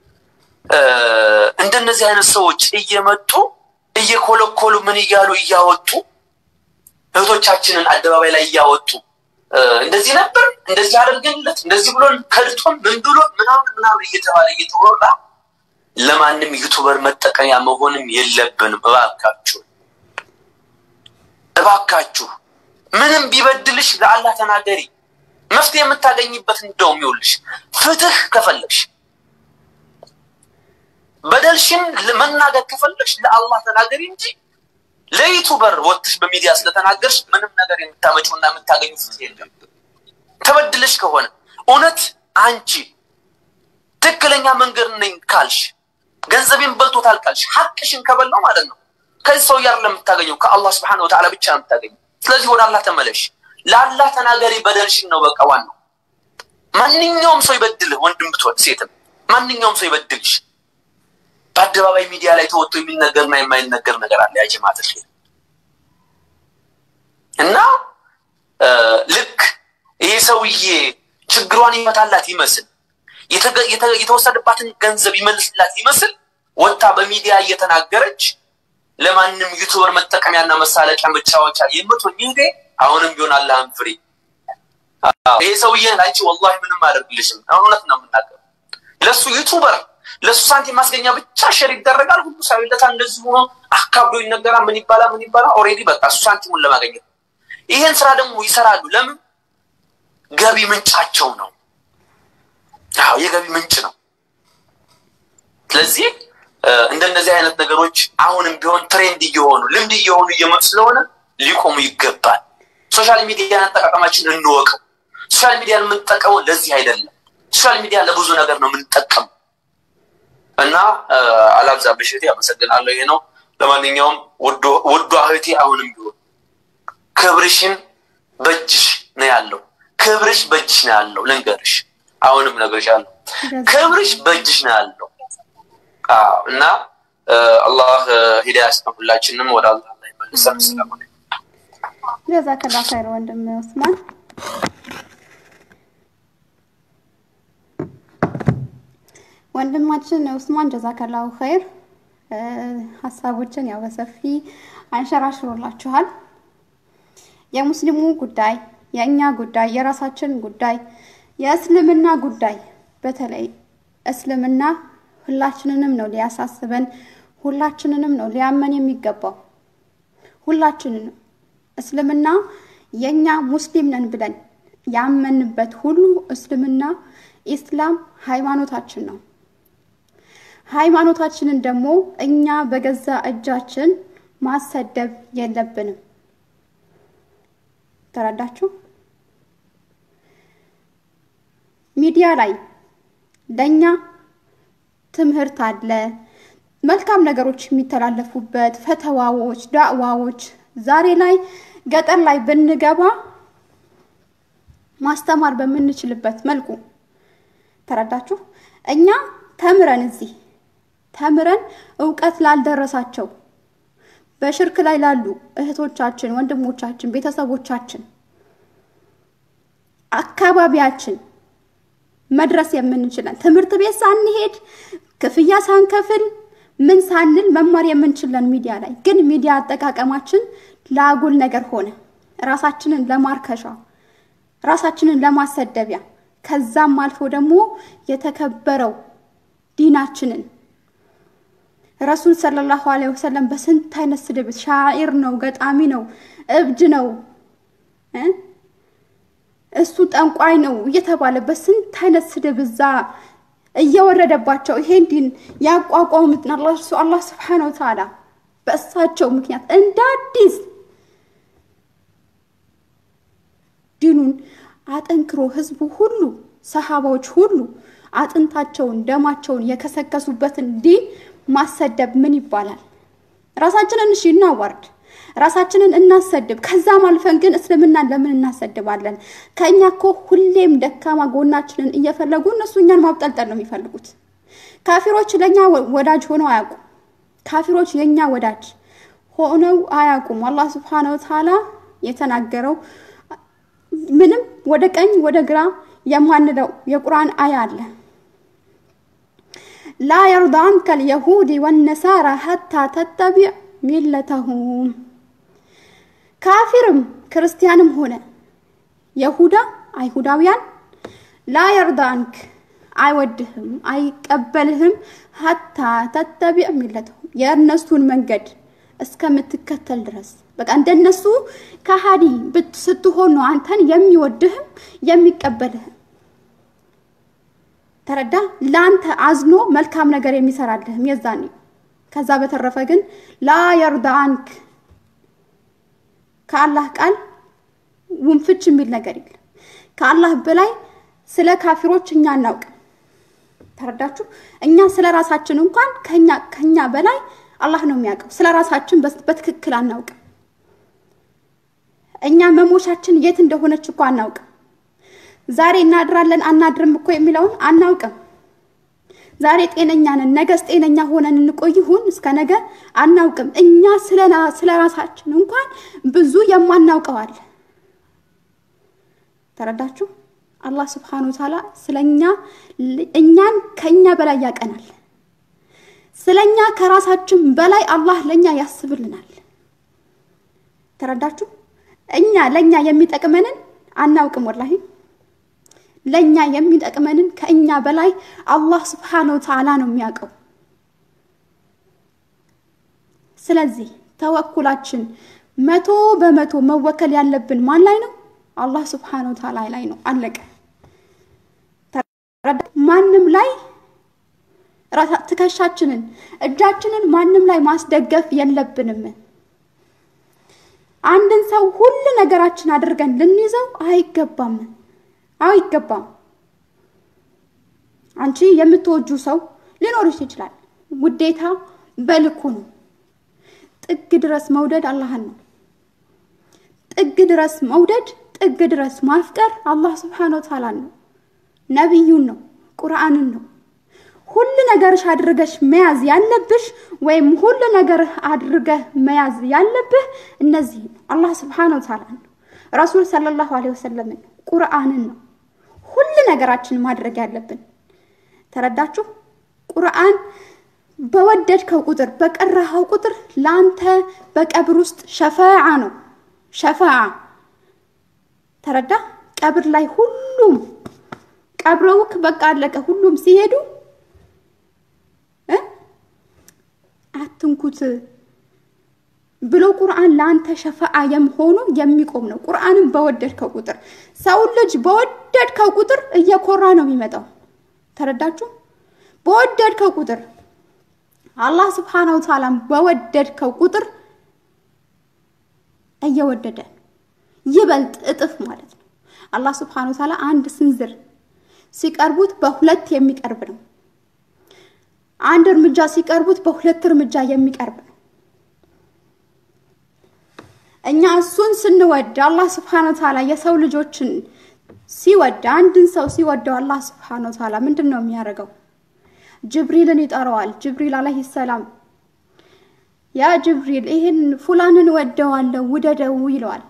እንደነዚህ አይነት ሰዎች እየመጡ እየኮለኮሉ ምን እያሉ እያወጡ እህቶቻችንን አደባባይ ላይ እያወጡ እንደዚህ ነበር እንደዚህ አድርገንለት እንደዚህ ብሎን ከድቶን ምን ብሎ ምናምን ምናምን እየተባለ እየተወራ ለማንም ዩቱበር መጠቀሚያ መሆንም የለብንም። እባካችሁ እባካችሁ ምንም ቢበድልሽ ለአላህ ተናገሪ። መፍትሄ የምታገኝበት እንደውም ይኸውልሽ ፍትህ ከፈለግሽ በደልሽን መናገር ከፈለግሽ ለአላህ ተናገሪ እንጂ ለዩቱበር ወጥሽ በሚዲያ ስለተናገርሽ ምንም ነገር የምታመጪውና የምታገኙ ፍትህ የለም። ተበድለሽ ከሆነ እውነት አንቺ ትክክለኛ መንገድ ነኝ ካልሽ ገንዘቤን በልቶታል ካልሽ ሐቅሽን ከበላው ማለት ነው ከዚህ ሰው ያር ለምታገኘው ከአላህ ስብሐነሁ ወተዓላ ብቻ ነው የምታገኘው። ስለዚህ ወደ አላህ ተመለሽ፣ ለአላህ ተናገሪ። በደልሽን ነው በቃ ዋናው። ማንኛውም ሰው ይበድልህ፣ ወንድም ብትሆን ሴትም፣ ማንኛውም ሰው ይበድልሽ። በአደባባይ ሚዲያ ላይ ተወጥቶ የሚነገርና የማይነገር ነገር አለ። ያ ጀማዓት እና ልክ ይሄ ሰውዬ ችግሯን ይመታላት ይመስል የተወሰደባትን ገንዘብ ይመልስላት ይመስል ወጥታ በሚዲያ እየተናገረች ለማንም ዩቱበር መጠቀሚያና መሳለቂያ መጫወቻ የምትሆኝ ጊዜ አሁንም ቢሆን አላህን ፍሪ። ይሄ ሰውዬ አንቺ ወላሂ ምንም አያደርግልሽም። እውነት ነው የምናገር ለሱ ዩቱበር ለሱ ሳንቲም ማስገኛ ብቻ ሸር ይደረጋል። ሁሉ ሰው ይለታል። እንደዚህ ሆኖ አካብዶ ይነገራል። ምን ይባላል? ምን ይባላል? ኦልሬዲ በቃ እሱ ሳንቲሙን ለማገኘት ይሄን ስራ ደግሞ ይሰራሉ። ለምን? ገቢ ምንጫቸው ነው። አዎ የገቢ ምንጭ ነው። ስለዚህ እንደነዚህ አይነት ነገሮች አሁንም ቢሆን ትሬንድ እየሆኑ ልምድ እየሆኑ እየመጡ ስለሆነ ሊቆሙ ይገባል። ሶሻል ሚዲያ አጠቃቀማችን እንወቀው። ሶሻል ሚዲያ የምንጠቀመው ለዚህ አይደለም። ሶሻል ሚዲያ ለብዙ ነገር ነው የምንጠቀመው እና አላብዛብሽ እህቴ፣ አመሰግናለሁ። ይሄ ነው። ለማንኛውም ውዷ እህቴ አሁንም ቢሆን ክብርሽን በእጅሽ ነው ያለው። ክብርሽ በእጅሽ ነው ያለው። ልንገርሽ፣ አሁንም እነግርሻለሁ፣ ክብርሽ በእጅሽ ነው ያለው እና አላህ ሂዳያ ያስጠን። ሁላችንም ወደ አላህ ላይ መልሰን ስለሆነ ጀዛከላ ኸይር ወንድም ኡስማን። ወንድማችን ኡስማን ጀዛከላሁ ኸይር ሀሳቦችን ያው በሰፊ አንሸራሽሮላችኋል። የሙስሊሙ ጉዳይ፣ የእኛ ጉዳይ፣ የራሳችን ጉዳይ፣ የእስልምና ጉዳይ በተለይ እስልምና ሁላችንንም ነው ሊያሳስበን፣ ሁላችንንም ነው ሊያመን የሚገባው። ሁላችንንም እስልምና የእኛ ሙስሊም ነን ብለን ያመንበት ሁሉ እስልምና ኢስላም ሃይማኖታችን ነው። ሃይማኖታችንን ደግሞ እኛ በገዛ እጃችን ማሰደብ የለብንም። ተረዳችሁ? ሚዲያ ላይ ለእኛ ትምህርት አለ፣ መልካም ነገሮች የሚተላለፉበት ፈተዋዎች፣ ዳዕዋዎች። ዛሬ ላይ ገጠር ላይ ብንገባ ማስተማር በምንችልበት መልኩ ተረዳችሁ? እኛ ተምረን እዚህ ተምረን እውቀት ላልደረሳቸው በሽርክ ላይ ላሉ እህቶቻችን፣ ወንድሞቻችን፣ ቤተሰቦቻችን አካባቢያችን መድረስ የምንችለን ትምህርት ቤት ሳንሄድ ክፍያ ሳንከፍል ምን ሳንል መማር የምንችለን ሚዲያ ላይ ግን ሚዲያ አጠቃቀማችን ለአጉል ነገር ሆነ። ራሳችንን ለማርከሻ፣ ራሳችንን ለማሰደቢያ ከዛም አልፎ ደግሞ የተከበረው ዲናችንን ረሱል ሰለላሁ ዐለይሂ ወሰለም በስንት አይነት ስድብ ሻዒር ነው፣ ገጣሚ ነው፣ እብድ ነው፣ እሱ ጠንቋይ ነው እየተባለ በስንት አይነት ስድብ እዛ እየወረደባቸው ይሄን ዲን ያቋቋሙት አላህ ስብሐነሁ ወተዓላ በእሳቸው ምክንያት እንደ አዲስ ዲኑን አጠንክሮ ህዝቡ ሁሉ ሰሃባዎች ሁሉ አጥንታቸውን ደማቸውን የከሰከሱበትን ዲን ማሰደብ ምን ይባላል? ራሳችንን እሺ እናዋርድ፣ ራሳችንን እናሰድብ። ከዛም አልፈን ግን እስልምናን ለምን እናሰድባለን? ከእኛ እኮ ሁሌም ደካማ ጎናችንን እየፈለጉ እነሱ እኛን ማብጠልጠል ነው የሚፈልጉት። ካፊሮች ለእኛ ወዳጅ ሆነው አያውቁም። ካፊሮች የእኛ ወዳጅ ሆነው አያውቁም። አላህ ስብሐነሁ ወተዓላ የተናገረው ምንም ወደ ቀኝ ወደ ግራ የማንለው የቁርአን አያ አለ። ላ የርዳ አንከ ልየሁዲ ወነሳራ ሀታ ተተቢዕ ሚለተሁም። ካፊርም ክርስቲያንም ሆነ የሁዳ አይሁዳውያን ላ የርዳ አንክ አይወድህም፣ አይቀበልህም ሀታ ተተቢዕ ሚለተሁም የእነሱን መንገድ እስከምትከተል ድረስ በቃ እንደነሱ ከሃዲ ስትሆን ነው አንተን የሚወድህም የሚቀበልህም። ተረዳ? ለአንተ አዝኖ መልካም ነገር የሚሰራልህም የዛኔ። ከዛ በተረፈ ግን ላ የርዳ አንክ ከአላህ ቃል ውንፍች የሚል ነገር የለም። ከአላህ በላይ ስለ ካፊሮች እኛ አናውቅም። ተረዳችሁ? እኛ ስለ ራሳችን እንኳን ከኛ ከኛ በላይ አላህ ነው የሚያውቀው። ስለ ራሳችን በትክክል አናውቅም። እኛ መሞሻችን የት እንደሆነች እኮ አናውቅም። ዛሬ እናድራለን አናድርም እኮ የሚለውን አናውቅም። ዛሬ ጤነኛ ነን፣ ነገስ ጤነኛ ሆነን እንቆይ ይሁን እስከ ነገ አናውቅም። እኛ ስለ ራሳችን እንኳን ብዙ የማናውቀው አለ። ተረዳችሁ? አላህ ስብሐነ ወተዓላ ስለኛ እኛን ከኛ በላይ ያቀናል። ስለኛ ከራሳችን በላይ አላህ ለኛ ያስብልናል። ተረዳችሁ? እኛ ለኛ የሚጠቅመንን አናውቅም። ወላሂ ለኛ የሚጠቅመንን ከእኛ በላይ አላህ ስብሐነሁ ወተዓላ ነው የሚያውቀው። ስለዚህ ተወኩላችን መቶ በመቶ መወከል ያለብን ማን ላይ ነው? አላህ ስብሐነሁ ወተዓላ ላይ ነው። አለቀ። ማንም ላይ ትከሻችንን፣ እጃችንን ማንም ላይ ማስደገፍ የለብንም። አንድን ሰው ሁሉ ነገራችን አድርገን ልንይዘው አይገባም አይገባም። አንቺ የምትወጁ ሰው ሊኖርሽ ይችላል። ውዴታ በልኩ ነው። ጥግ ድረስ መውደድ አላህን ነው። ጥግ ድረስ መውደድ፣ ጥግ ድረስ ማፍቀር አላህ ስብሓነ ወተዓላ ነው። ነቢዩን ነው፣ ቁርአንን ነው። ሁሉ ነገርሽ አድርገሽ መያዝ ያለብሽ ወይም ሁሉ ነገርህ አድርገህ መያዝ ያለብህ እነዚህ ነው። አላህ ስብሓነ ወተዓላ ነው። ረሱል ሰለላሁ ዐለይሂ ወሰለም ነው። ቁርአንን ነው ሁሉ ነገራችን ማድረግ ያለብን። ተረዳችሁ? ቁርአን በወደድከው ቁጥር በቀራኸው ቁጥር ለአንተ በቀብር ውስጥ ሸፋዓ ነው። ሸፋዓ ተረዳ? ቀብር ላይ ሁሉም ቀብረውክ በቃ አለቀ። ሁሉም ሲሄዱ አትንኩት ብሎ ቁርአን ለአንተ ሸፋዓ የመሆኑ የሚቆም ነው። ቁርአንን በወደድከው ቁጥር ሰውን ልጅ በወደድከው ቁጥር እየኮራ ነው የሚመጣው። ተረዳችሁ? በወደድከው ቁጥር አላህ ስብሓነሁ ወተዓላን በወደድከው ቁጥር እየወደደ ይበልጥ እጥፍ ማለት ነው። አላህ ስብሓነሁ ወተዓላ አንድ ስንዝር ሲቀርቡት በሁለት የሚቀርብ ነው። አንድ እርምጃ ሲቀርቡት በሁለት እርምጃ የሚቀርብ ነው። እኛ እሱን ስንወድ አላህ ስብሓነሁ ወተዓላ የሰው ልጆችን ሲወድ አንድን ሰው ሲወደው አላህ ስብሓነሁ ወተዓላ ምንድን ነው የሚያደርገው? ጅብሪልን ይጠራዋል። ጅብሪል አለይሂ ሰላም ያ ጅብሪል ይህን ፉላንን ወደዋለሁ ውደደው ይለዋል።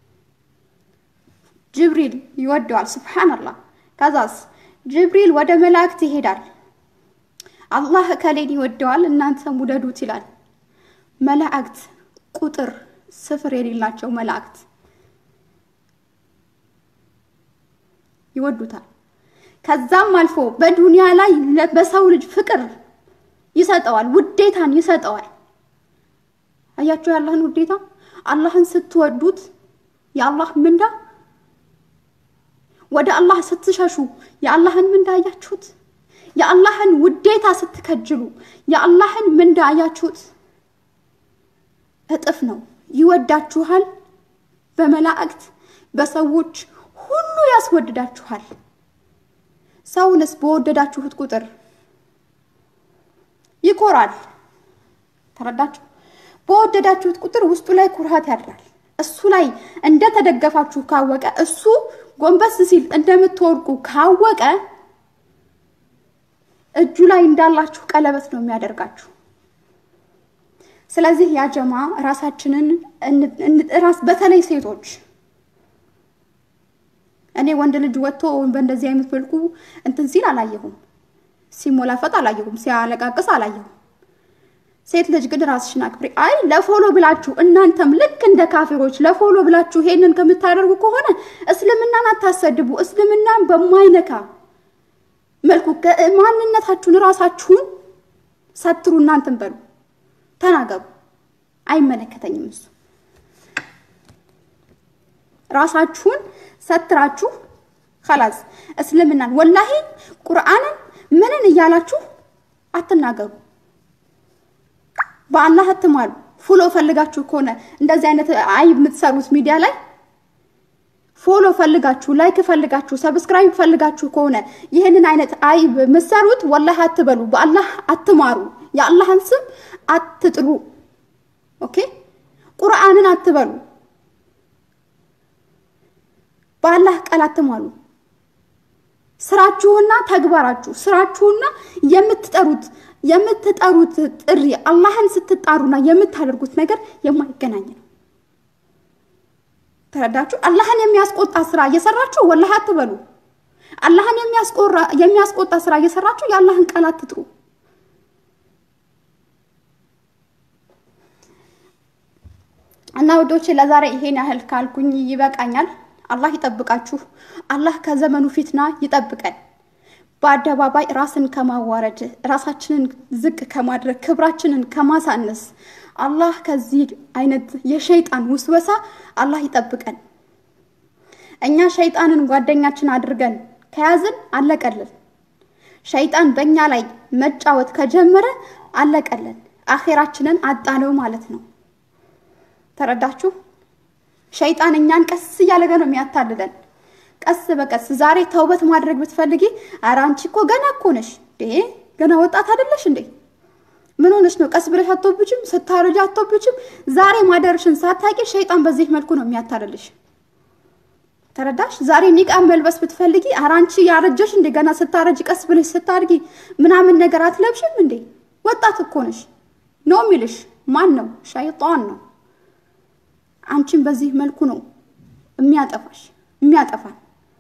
ጅብሪል ይወደዋል። ስብሓንላህ። ከዛስ ጅብሪል ወደ መላእክት ይሄዳል። አላህ እከሌን ይወደዋል እናንተም ውደዱት ይላል። መላእክት ቁጥር ስፍር የሌላቸው መላእክት ይወዱታል። ከዛም አልፎ በዱንያ ላይ በሰው ልጅ ፍቅር ይሰጠዋል፣ ውዴታን ይሰጠዋል። አያችሁ የአላህን ውዴታ። አላህን ስትወዱት የአላህ ምንዳ፣ ወደ አላህ ስትሸሹ የአላህን ምንዳ አያችሁት። የአላህን ውዴታ ስትከጅሉ የአላህን ምንዳ አያችሁት። እጥፍ ነው። ይወዳችኋል። በመላእክት በሰዎች ሁሉ ያስወድዳችኋል። ሰውንስ በወደዳችሁት ቁጥር ይኮራል። ተረዳችሁ? በወደዳችሁት ቁጥር ውስጡ ላይ ኩራት ያድራል። እሱ ላይ እንደተደገፋችሁ ካወቀ፣ እሱ ጎንበስ ሲል እንደምትወርቁ ካወቀ እጁ ላይ እንዳላችሁ ቀለበት ነው የሚያደርጋችሁ። ስለዚህ ያጀማ ራሳችንን ራስ በተለይ ሴቶች እኔ ወንድ ልጅ ወጥቶ በእንደዚህ አይነት መልኩ እንትን ሲል አላየሁም። ሲሞላፈጥ አላየሁም። ሲያለቃቅስ አላየሁም። ሴት ልጅ ግን ራስሽን አክብሪ። አይ ለፎሎ ብላችሁ እናንተም ልክ እንደ ካፊሮች ለፎሎ ብላችሁ ይሄንን ከምታደርጉ ከሆነ እስልምናን አታሰድቡ። እስልምናን በማይነካ መልኩ ማንነታችሁን ራሳችሁን ሰትሩ። እናንተን በሉ ተናገሩ። አይመለከተኝም እሱ ራሳችሁን ሰትራችሁ ከላስ እስልምናን ወላሂ ቁርአንን ምንን እያላችሁ አትናገሩ። በአላህ አትማሉ። ፎሎ ፈልጋችሁ ከሆነ እንደዚህ አይነት አይ የምትሰሩት ሚዲያ ላይ ፎሎ ፈልጋችሁ ላይክ ፈልጋችሁ ሰብስክራይብ ፈልጋችሁ ከሆነ ይህንን አይነት አይ የምትሰሩት ወላሂ አትበሉ። በአላህ አትማሩ። የአላህን ስም አትጥሉ። ኦኬ ቁርአንን አትበሉ። በአላህ ቃል አትማሉ። ስራችሁና ተግባራችሁ ስራችሁና የምትጠሩት የምትጠሩት ጥሪ አላህን ስትጣሩና የምታደርጉት ነገር የማይገናኝ ነው። ተረዳችሁ? አላህን የሚያስቆጣ ስራ እየሰራችሁ ወላሂ አትበሉ። አላህን የሚያስቆጣ ስራ እየሰራችሁ የአላህን ቃል አትጥሩ። እና ውዶች ለዛሬ ይሄን ያህል ካልኩኝ ይበቃኛል። አላህ ይጠብቃችሁ። አላህ ከዘመኑ ፊትና ይጠብቀን። በአደባባይ ራስን ከማዋረድ ራሳችንን ዝቅ ከማድረግ ክብራችንን ከማሳነስ አላህ ከዚህ አይነት የሸይጣን ውስወሳ አላህ ይጠብቀን። እኛ ሸይጣንን ጓደኛችን አድርገን ከያዝን አለቀልን። ሸይጣን በእኛ ላይ መጫወት ከጀመረ አለቀለን፣ አኼራችንን አጣነው ማለት ነው። ተረዳችሁ? ሸይጣን እኛን ቀስ እያለገ ነው የሚያታልለን፣ ቀስ በቀስ ዛሬ ተውበት ማድረግ ብትፈልጊ፣ ኧረ አንቺ እኮ ገና እኮ ነሽ እንዴ ገና ወጣት አይደለሽ እንዴ? ምን ሆነሽ ነው? ቀስ ብለሽ አትወብጅም? ስታረጅ አትወብጅም? ዛሬ ማደርሽን ሳታቂ ሸይጣን በዚህ መልኩ ነው የሚያታልልሽ። ተረዳሽ? ዛሬ ኒቃብ መልበስ ብትፈልጊ ኧረ አንቺ ያረጀሽ እንዴ ገና ስታረጅ ቀስ ብለሽ ስታድጊ ምናምን ነገር አትለብሽም እንዴ? ወጣት እኮ ነሽ ነው የሚልሽ ማን ነው? ሸይጣን ነው። አንቺን በዚህ መልኩ ነው የሚያጠፋሽ የሚያጠፋን።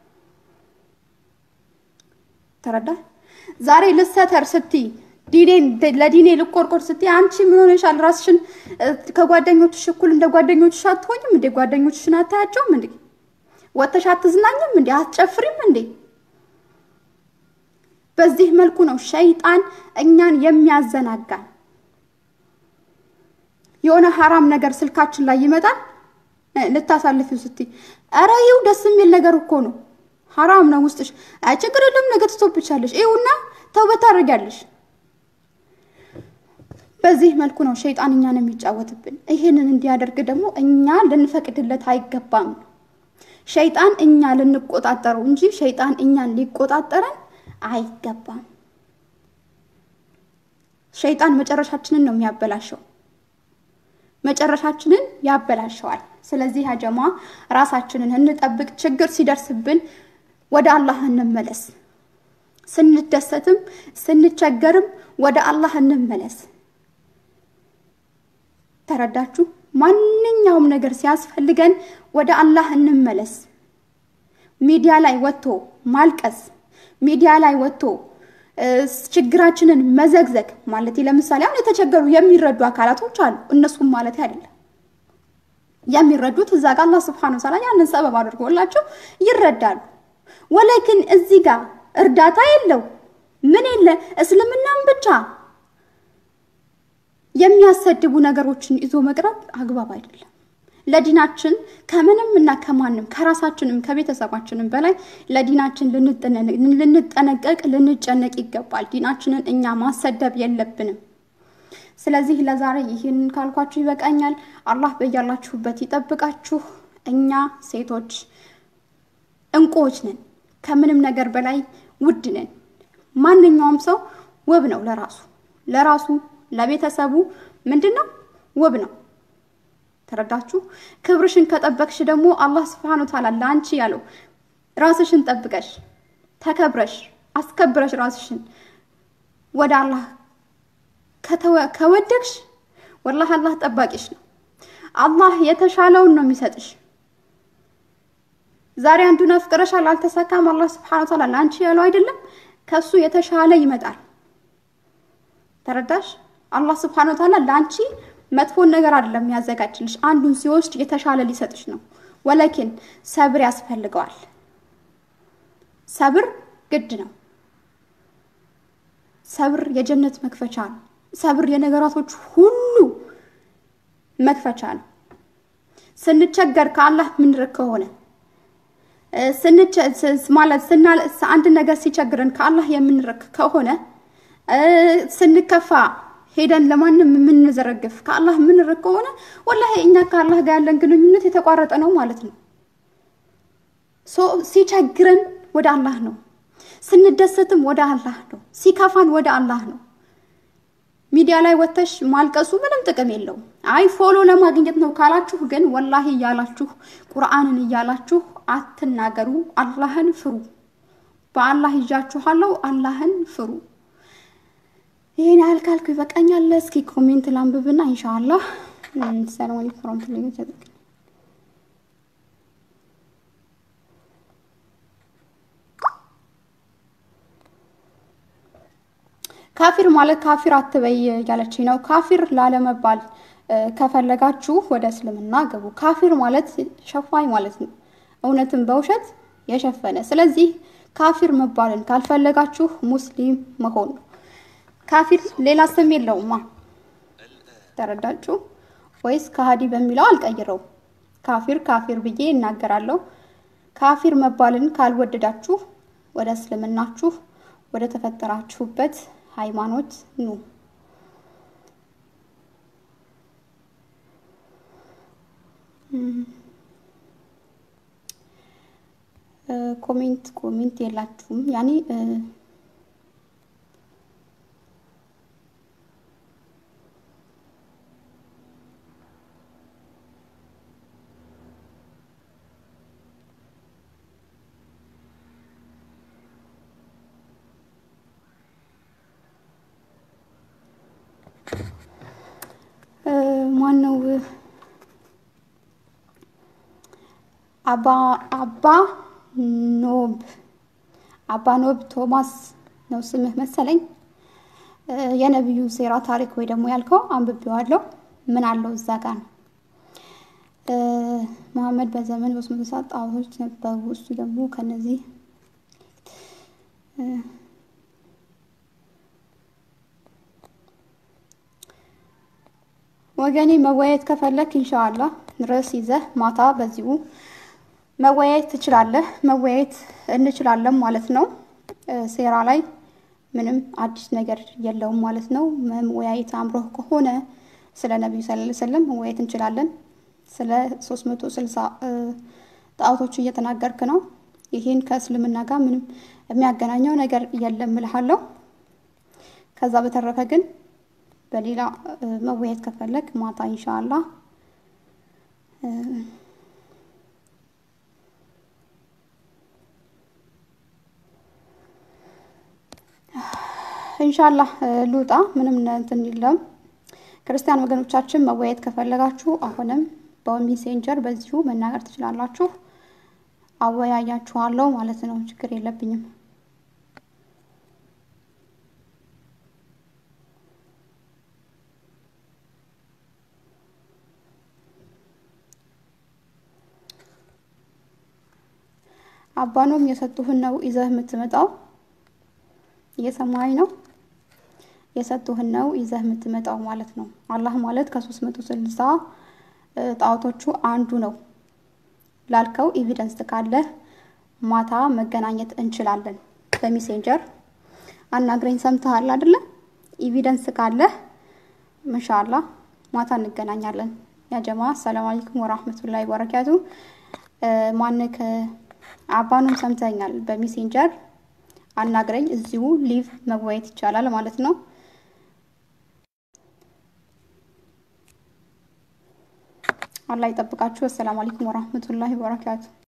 ተረዳሽ? ዛሬ ልሰተር ስትይ ዲኔን ለዲኔ ልቆርቆር ስትይ አንቺ ምን ሆነሻል? ራስሽን ከጓደኞችሽ እኩል እንደ ጓደኞችሽ አትሆኝም እንዴ? ጓደኞችሽን አታያቸውም እንዴ? ወጥተሽ አትዝናኝም እንዴ? አትጨፍሪም እንዴ? በዚህ መልኩ ነው ሸይጣን እኛን የሚያዘናጋን። የሆነ ሀራም ነገር ስልካችን ላይ ይመጣል ልታሳልፊው ስትይ፣ ኧረ ይኸው ደስ የሚል ነገር እኮ ነው ሀራም ነው ውስጥሽ። አይ ችግር የለም ነገ ትቶብቻለሽ፣ ይኸውና ተውበት ታደርጊያለሽ። በዚህ መልኩ ነው ሸይጣን እኛን የሚጫወትብን። ይህንን እንዲያደርግ ደግሞ እኛ ልንፈቅድለት አይገባም። ሸይጣን እኛ ልንቆጣጠረው እንጂ ሸይጣን እኛን ሊቆጣጠረን አይገባም። ሸይጣን መጨረሻችንን ነው የሚያበላሸው፣ መጨረሻችንን ያበላሸዋል። ስለዚህ ያጀማ ራሳችንን እንጠብቅ። ችግር ሲደርስብን ወደ አላህ እንመለስ። ስንደሰትም ስንቸገርም ወደ አላህ እንመለስ። ተረዳችሁ? ማንኛውም ነገር ሲያስፈልገን ወደ አላህ እንመለስ። ሚዲያ ላይ ወጥቶ ማልቀስ፣ ሚዲያ ላይ ወጥቶ ችግራችንን መዘግዘግ ማለት ለምሳሌ አሁን የተቸገሩ የሚረዱ አካላቶች አሉ። እነሱም ማለት አይደለም የሚረዱት እዛ ጋር አላህ ስብሐነሁ ወተዓላ ያንን ሰበብ አድርጎላቸው ይረዳሉ። ወላኪን እዚህ ጋር እርዳታ የለው ምን የለ እስልምናም ብቻ የሚያሰድቡ ነገሮችን ይዞ መቅረብ አግባብ አይደለም። ለዲናችን ከምንም እና ከማንም ከራሳችንም ከቤተሰባችንም በላይ ለዲናችን ልንጠነቀቅ ልንጨነቅ ይገባል። ዲናችንን እኛ ማሰደብ የለብንም። ስለዚህ ለዛሬ ይህንን ካልኳችሁ ይበቃኛል። አላህ በያላችሁበት ይጠብቃችሁ። እኛ ሴቶች እንቁዎች ነን፣ ከምንም ነገር በላይ ውድ ነን። ማንኛውም ሰው ውብ ነው ለራሱ ለራሱ ለቤተሰቡ ምንድን ነው ውብ ነው። ተረዳችሁ? ክብርሽን ከጠበቅሽ ደግሞ አላህ ስብሐነ ወተዓላ ለአንቺ ያለው ራስሽን ጠብቀሽ ተከብረሽ አስከብረሽ ራስሽን ወደ አላህ ከወደቅሽ ወላሂ አላህ ጠባቂሽ ነው። አላህ የተሻለውን ነው የሚሰጥሽ። ዛሬ አንዱን አፍቅረሻል አልተሳካም፣ አላህ ስብሐነ ወተዓላ ለአንቺ ያለው አይደለም ከሱ የተሻለ ይመጣል። ተረዳሽ? አላህ ስብሐነ ወተዓላ ለአንቺ መጥፎን ነገር አይደለም ያዘጋጅልሽ፣ አንዱን ሲወስድ የተሻለ ሊሰጥሽ ነው። ወለኪን ሰብር ያስፈልገዋል። ሰብር ግድ ነው። ሰብር የጀነት መክፈቻ ነው። ሰብር የነገራቶች ሁሉ መክፈቻ ነው። ስንቸገር ከአላህ ምንርቅ ከሆነ ማለት አንድ ነገር ሲቸግረን ከአላህ የምንርቅ ከሆነ ስንከፋ ሄደን ለማንም የምንዘረግፍ ከአላህ የምንርቅ ከሆነ ወላሂ እኛ ከአላህ ጋር ያለን ግንኙነት የተቋረጠ ነው ማለት ነው። ሲቸግረን ወደ አላህ ነው፣ ስንደሰትም ወደ አላህ ነው፣ ሲከፋን ወደ አላህ ነው። ሚዲያ ላይ ወተሽ ማልቀሱ ምንም ጥቅም የለውም። አይ ፎሎ ለማግኘት ነው ካላችሁ ግን ወላሂ እያላችሁ ቁርአንን እያላችሁ አትናገሩ። አላህን ፍሩ። በአላህ ይዣችኋለሁ። አላህን ፍሩ። ይሄን ያህል ካልኩ ይበቃኛል። እስኪ ኮሜንት ላንብብና ኢንሻአላህ ሰላም አለይኩም ወራህመቱላሂ ወበረካቱ። ካፊር ማለት ካፊር አትበይ እያለች ነው። ካፊር ላለመባል ከፈለጋችሁ ወደ እስልምና ገቡ። ካፊር ማለት ሸፋኝ ማለት ነው፣ እውነትን በውሸት የሸፈነ። ስለዚህ ካፊር መባልን ካልፈለጋችሁ ሙስሊም መሆን ነው። ካፊር ሌላ ስም የለውማ። ተረዳችሁ ወይስ ከሃዲ በሚለው አልቀይረው። ካፊር ካፊር ብዬ እናገራለሁ። ካፊር መባልን ካልወደዳችሁ ወደ እስልምናችሁ ወደ ተፈጠራችሁበት ሃይማኖት ኑ። ኮሜንት ኮሜንት የላችሁም ያኔ ማን ነው አባ አባ ኖብ አባ ኖብ ቶማስ ነው ስምህ መሰለኝ። የነቢዩ ሴራ ታሪክ ወይ ደግሞ ያልከው አንብቤዋለሁ። ምን አለው እዛ ጋር ነው መሐመድ በዘመን በሶስት መቶ ሰዓት ጣዖቶች ነበሩ። እሱ ደግሞ ከነዚህ ወገኔ መወያየት ከፈለክ ኢንሻአላህ ርዕስ ይዘህ ማታ በዚሁ መወያየት ትችላለህ። መወያየት እንችላለን ማለት ነው። ሴራ ላይ ምንም አዲስ ነገር የለውም ማለት ነው። መወያየት አምሮህ ከሆነ ስለ ነቢዩ ሰለላሁ ዐለይሂ ወሰለም መወያየት እንችላለን። ስለ 360 ጣዖቶቹ እየተናገርክ ነው። ይህን ከእስልምና ጋር ምንም የሚያገናኘው ነገር የለም እልሃለሁ። ከዛ በተረፈ ግን በሌላ መወያየት ከፈለግ ማታ ኢንሻአላህ ኢንሻአላህ ልውጣ። ምንም እንትን የለም። ክርስቲያን ወገኖቻችን መወያየት ከፈለጋችሁ አሁንም በሜሴንጀር በዚሁ መናገር ትችላላችሁ። አወያያችኋለሁ ማለት ነው። ችግር የለብኝም። አባኖም የሰጡህን ነው ይዘህ የምትመጣው። እየሰማኸኝ ነው? የሰጡህን ነው ይዘህ የምትመጣው ማለት ነው። አላህ ማለት ከሶስት መቶ ስልሳ ጣዖቶቹ አንዱ ነው ላልከው ኤቪደንስ ካለህ ማታ መገናኘት እንችላለን። በሜሴንጀር አናግረኝ። ሰምተሃል አይደለ? ኤቪደንስ ካለህ ኢንሻአላህ ማታ እንገናኛለን። ያ ጀማ ሰላም አለይኩም ወራህመቱላሂ ወበረካቱ። ማንክ አባኑም ሰምተኛል። በሜሴንጀር አናግረኝ። እዚሁ ሊቭ መወያየት ይቻላል ማለት ነው። አላህ ይጠብቃችሁ። አሰላሙ አለይኩም ወራህመቱላሂ ወበረካቱ።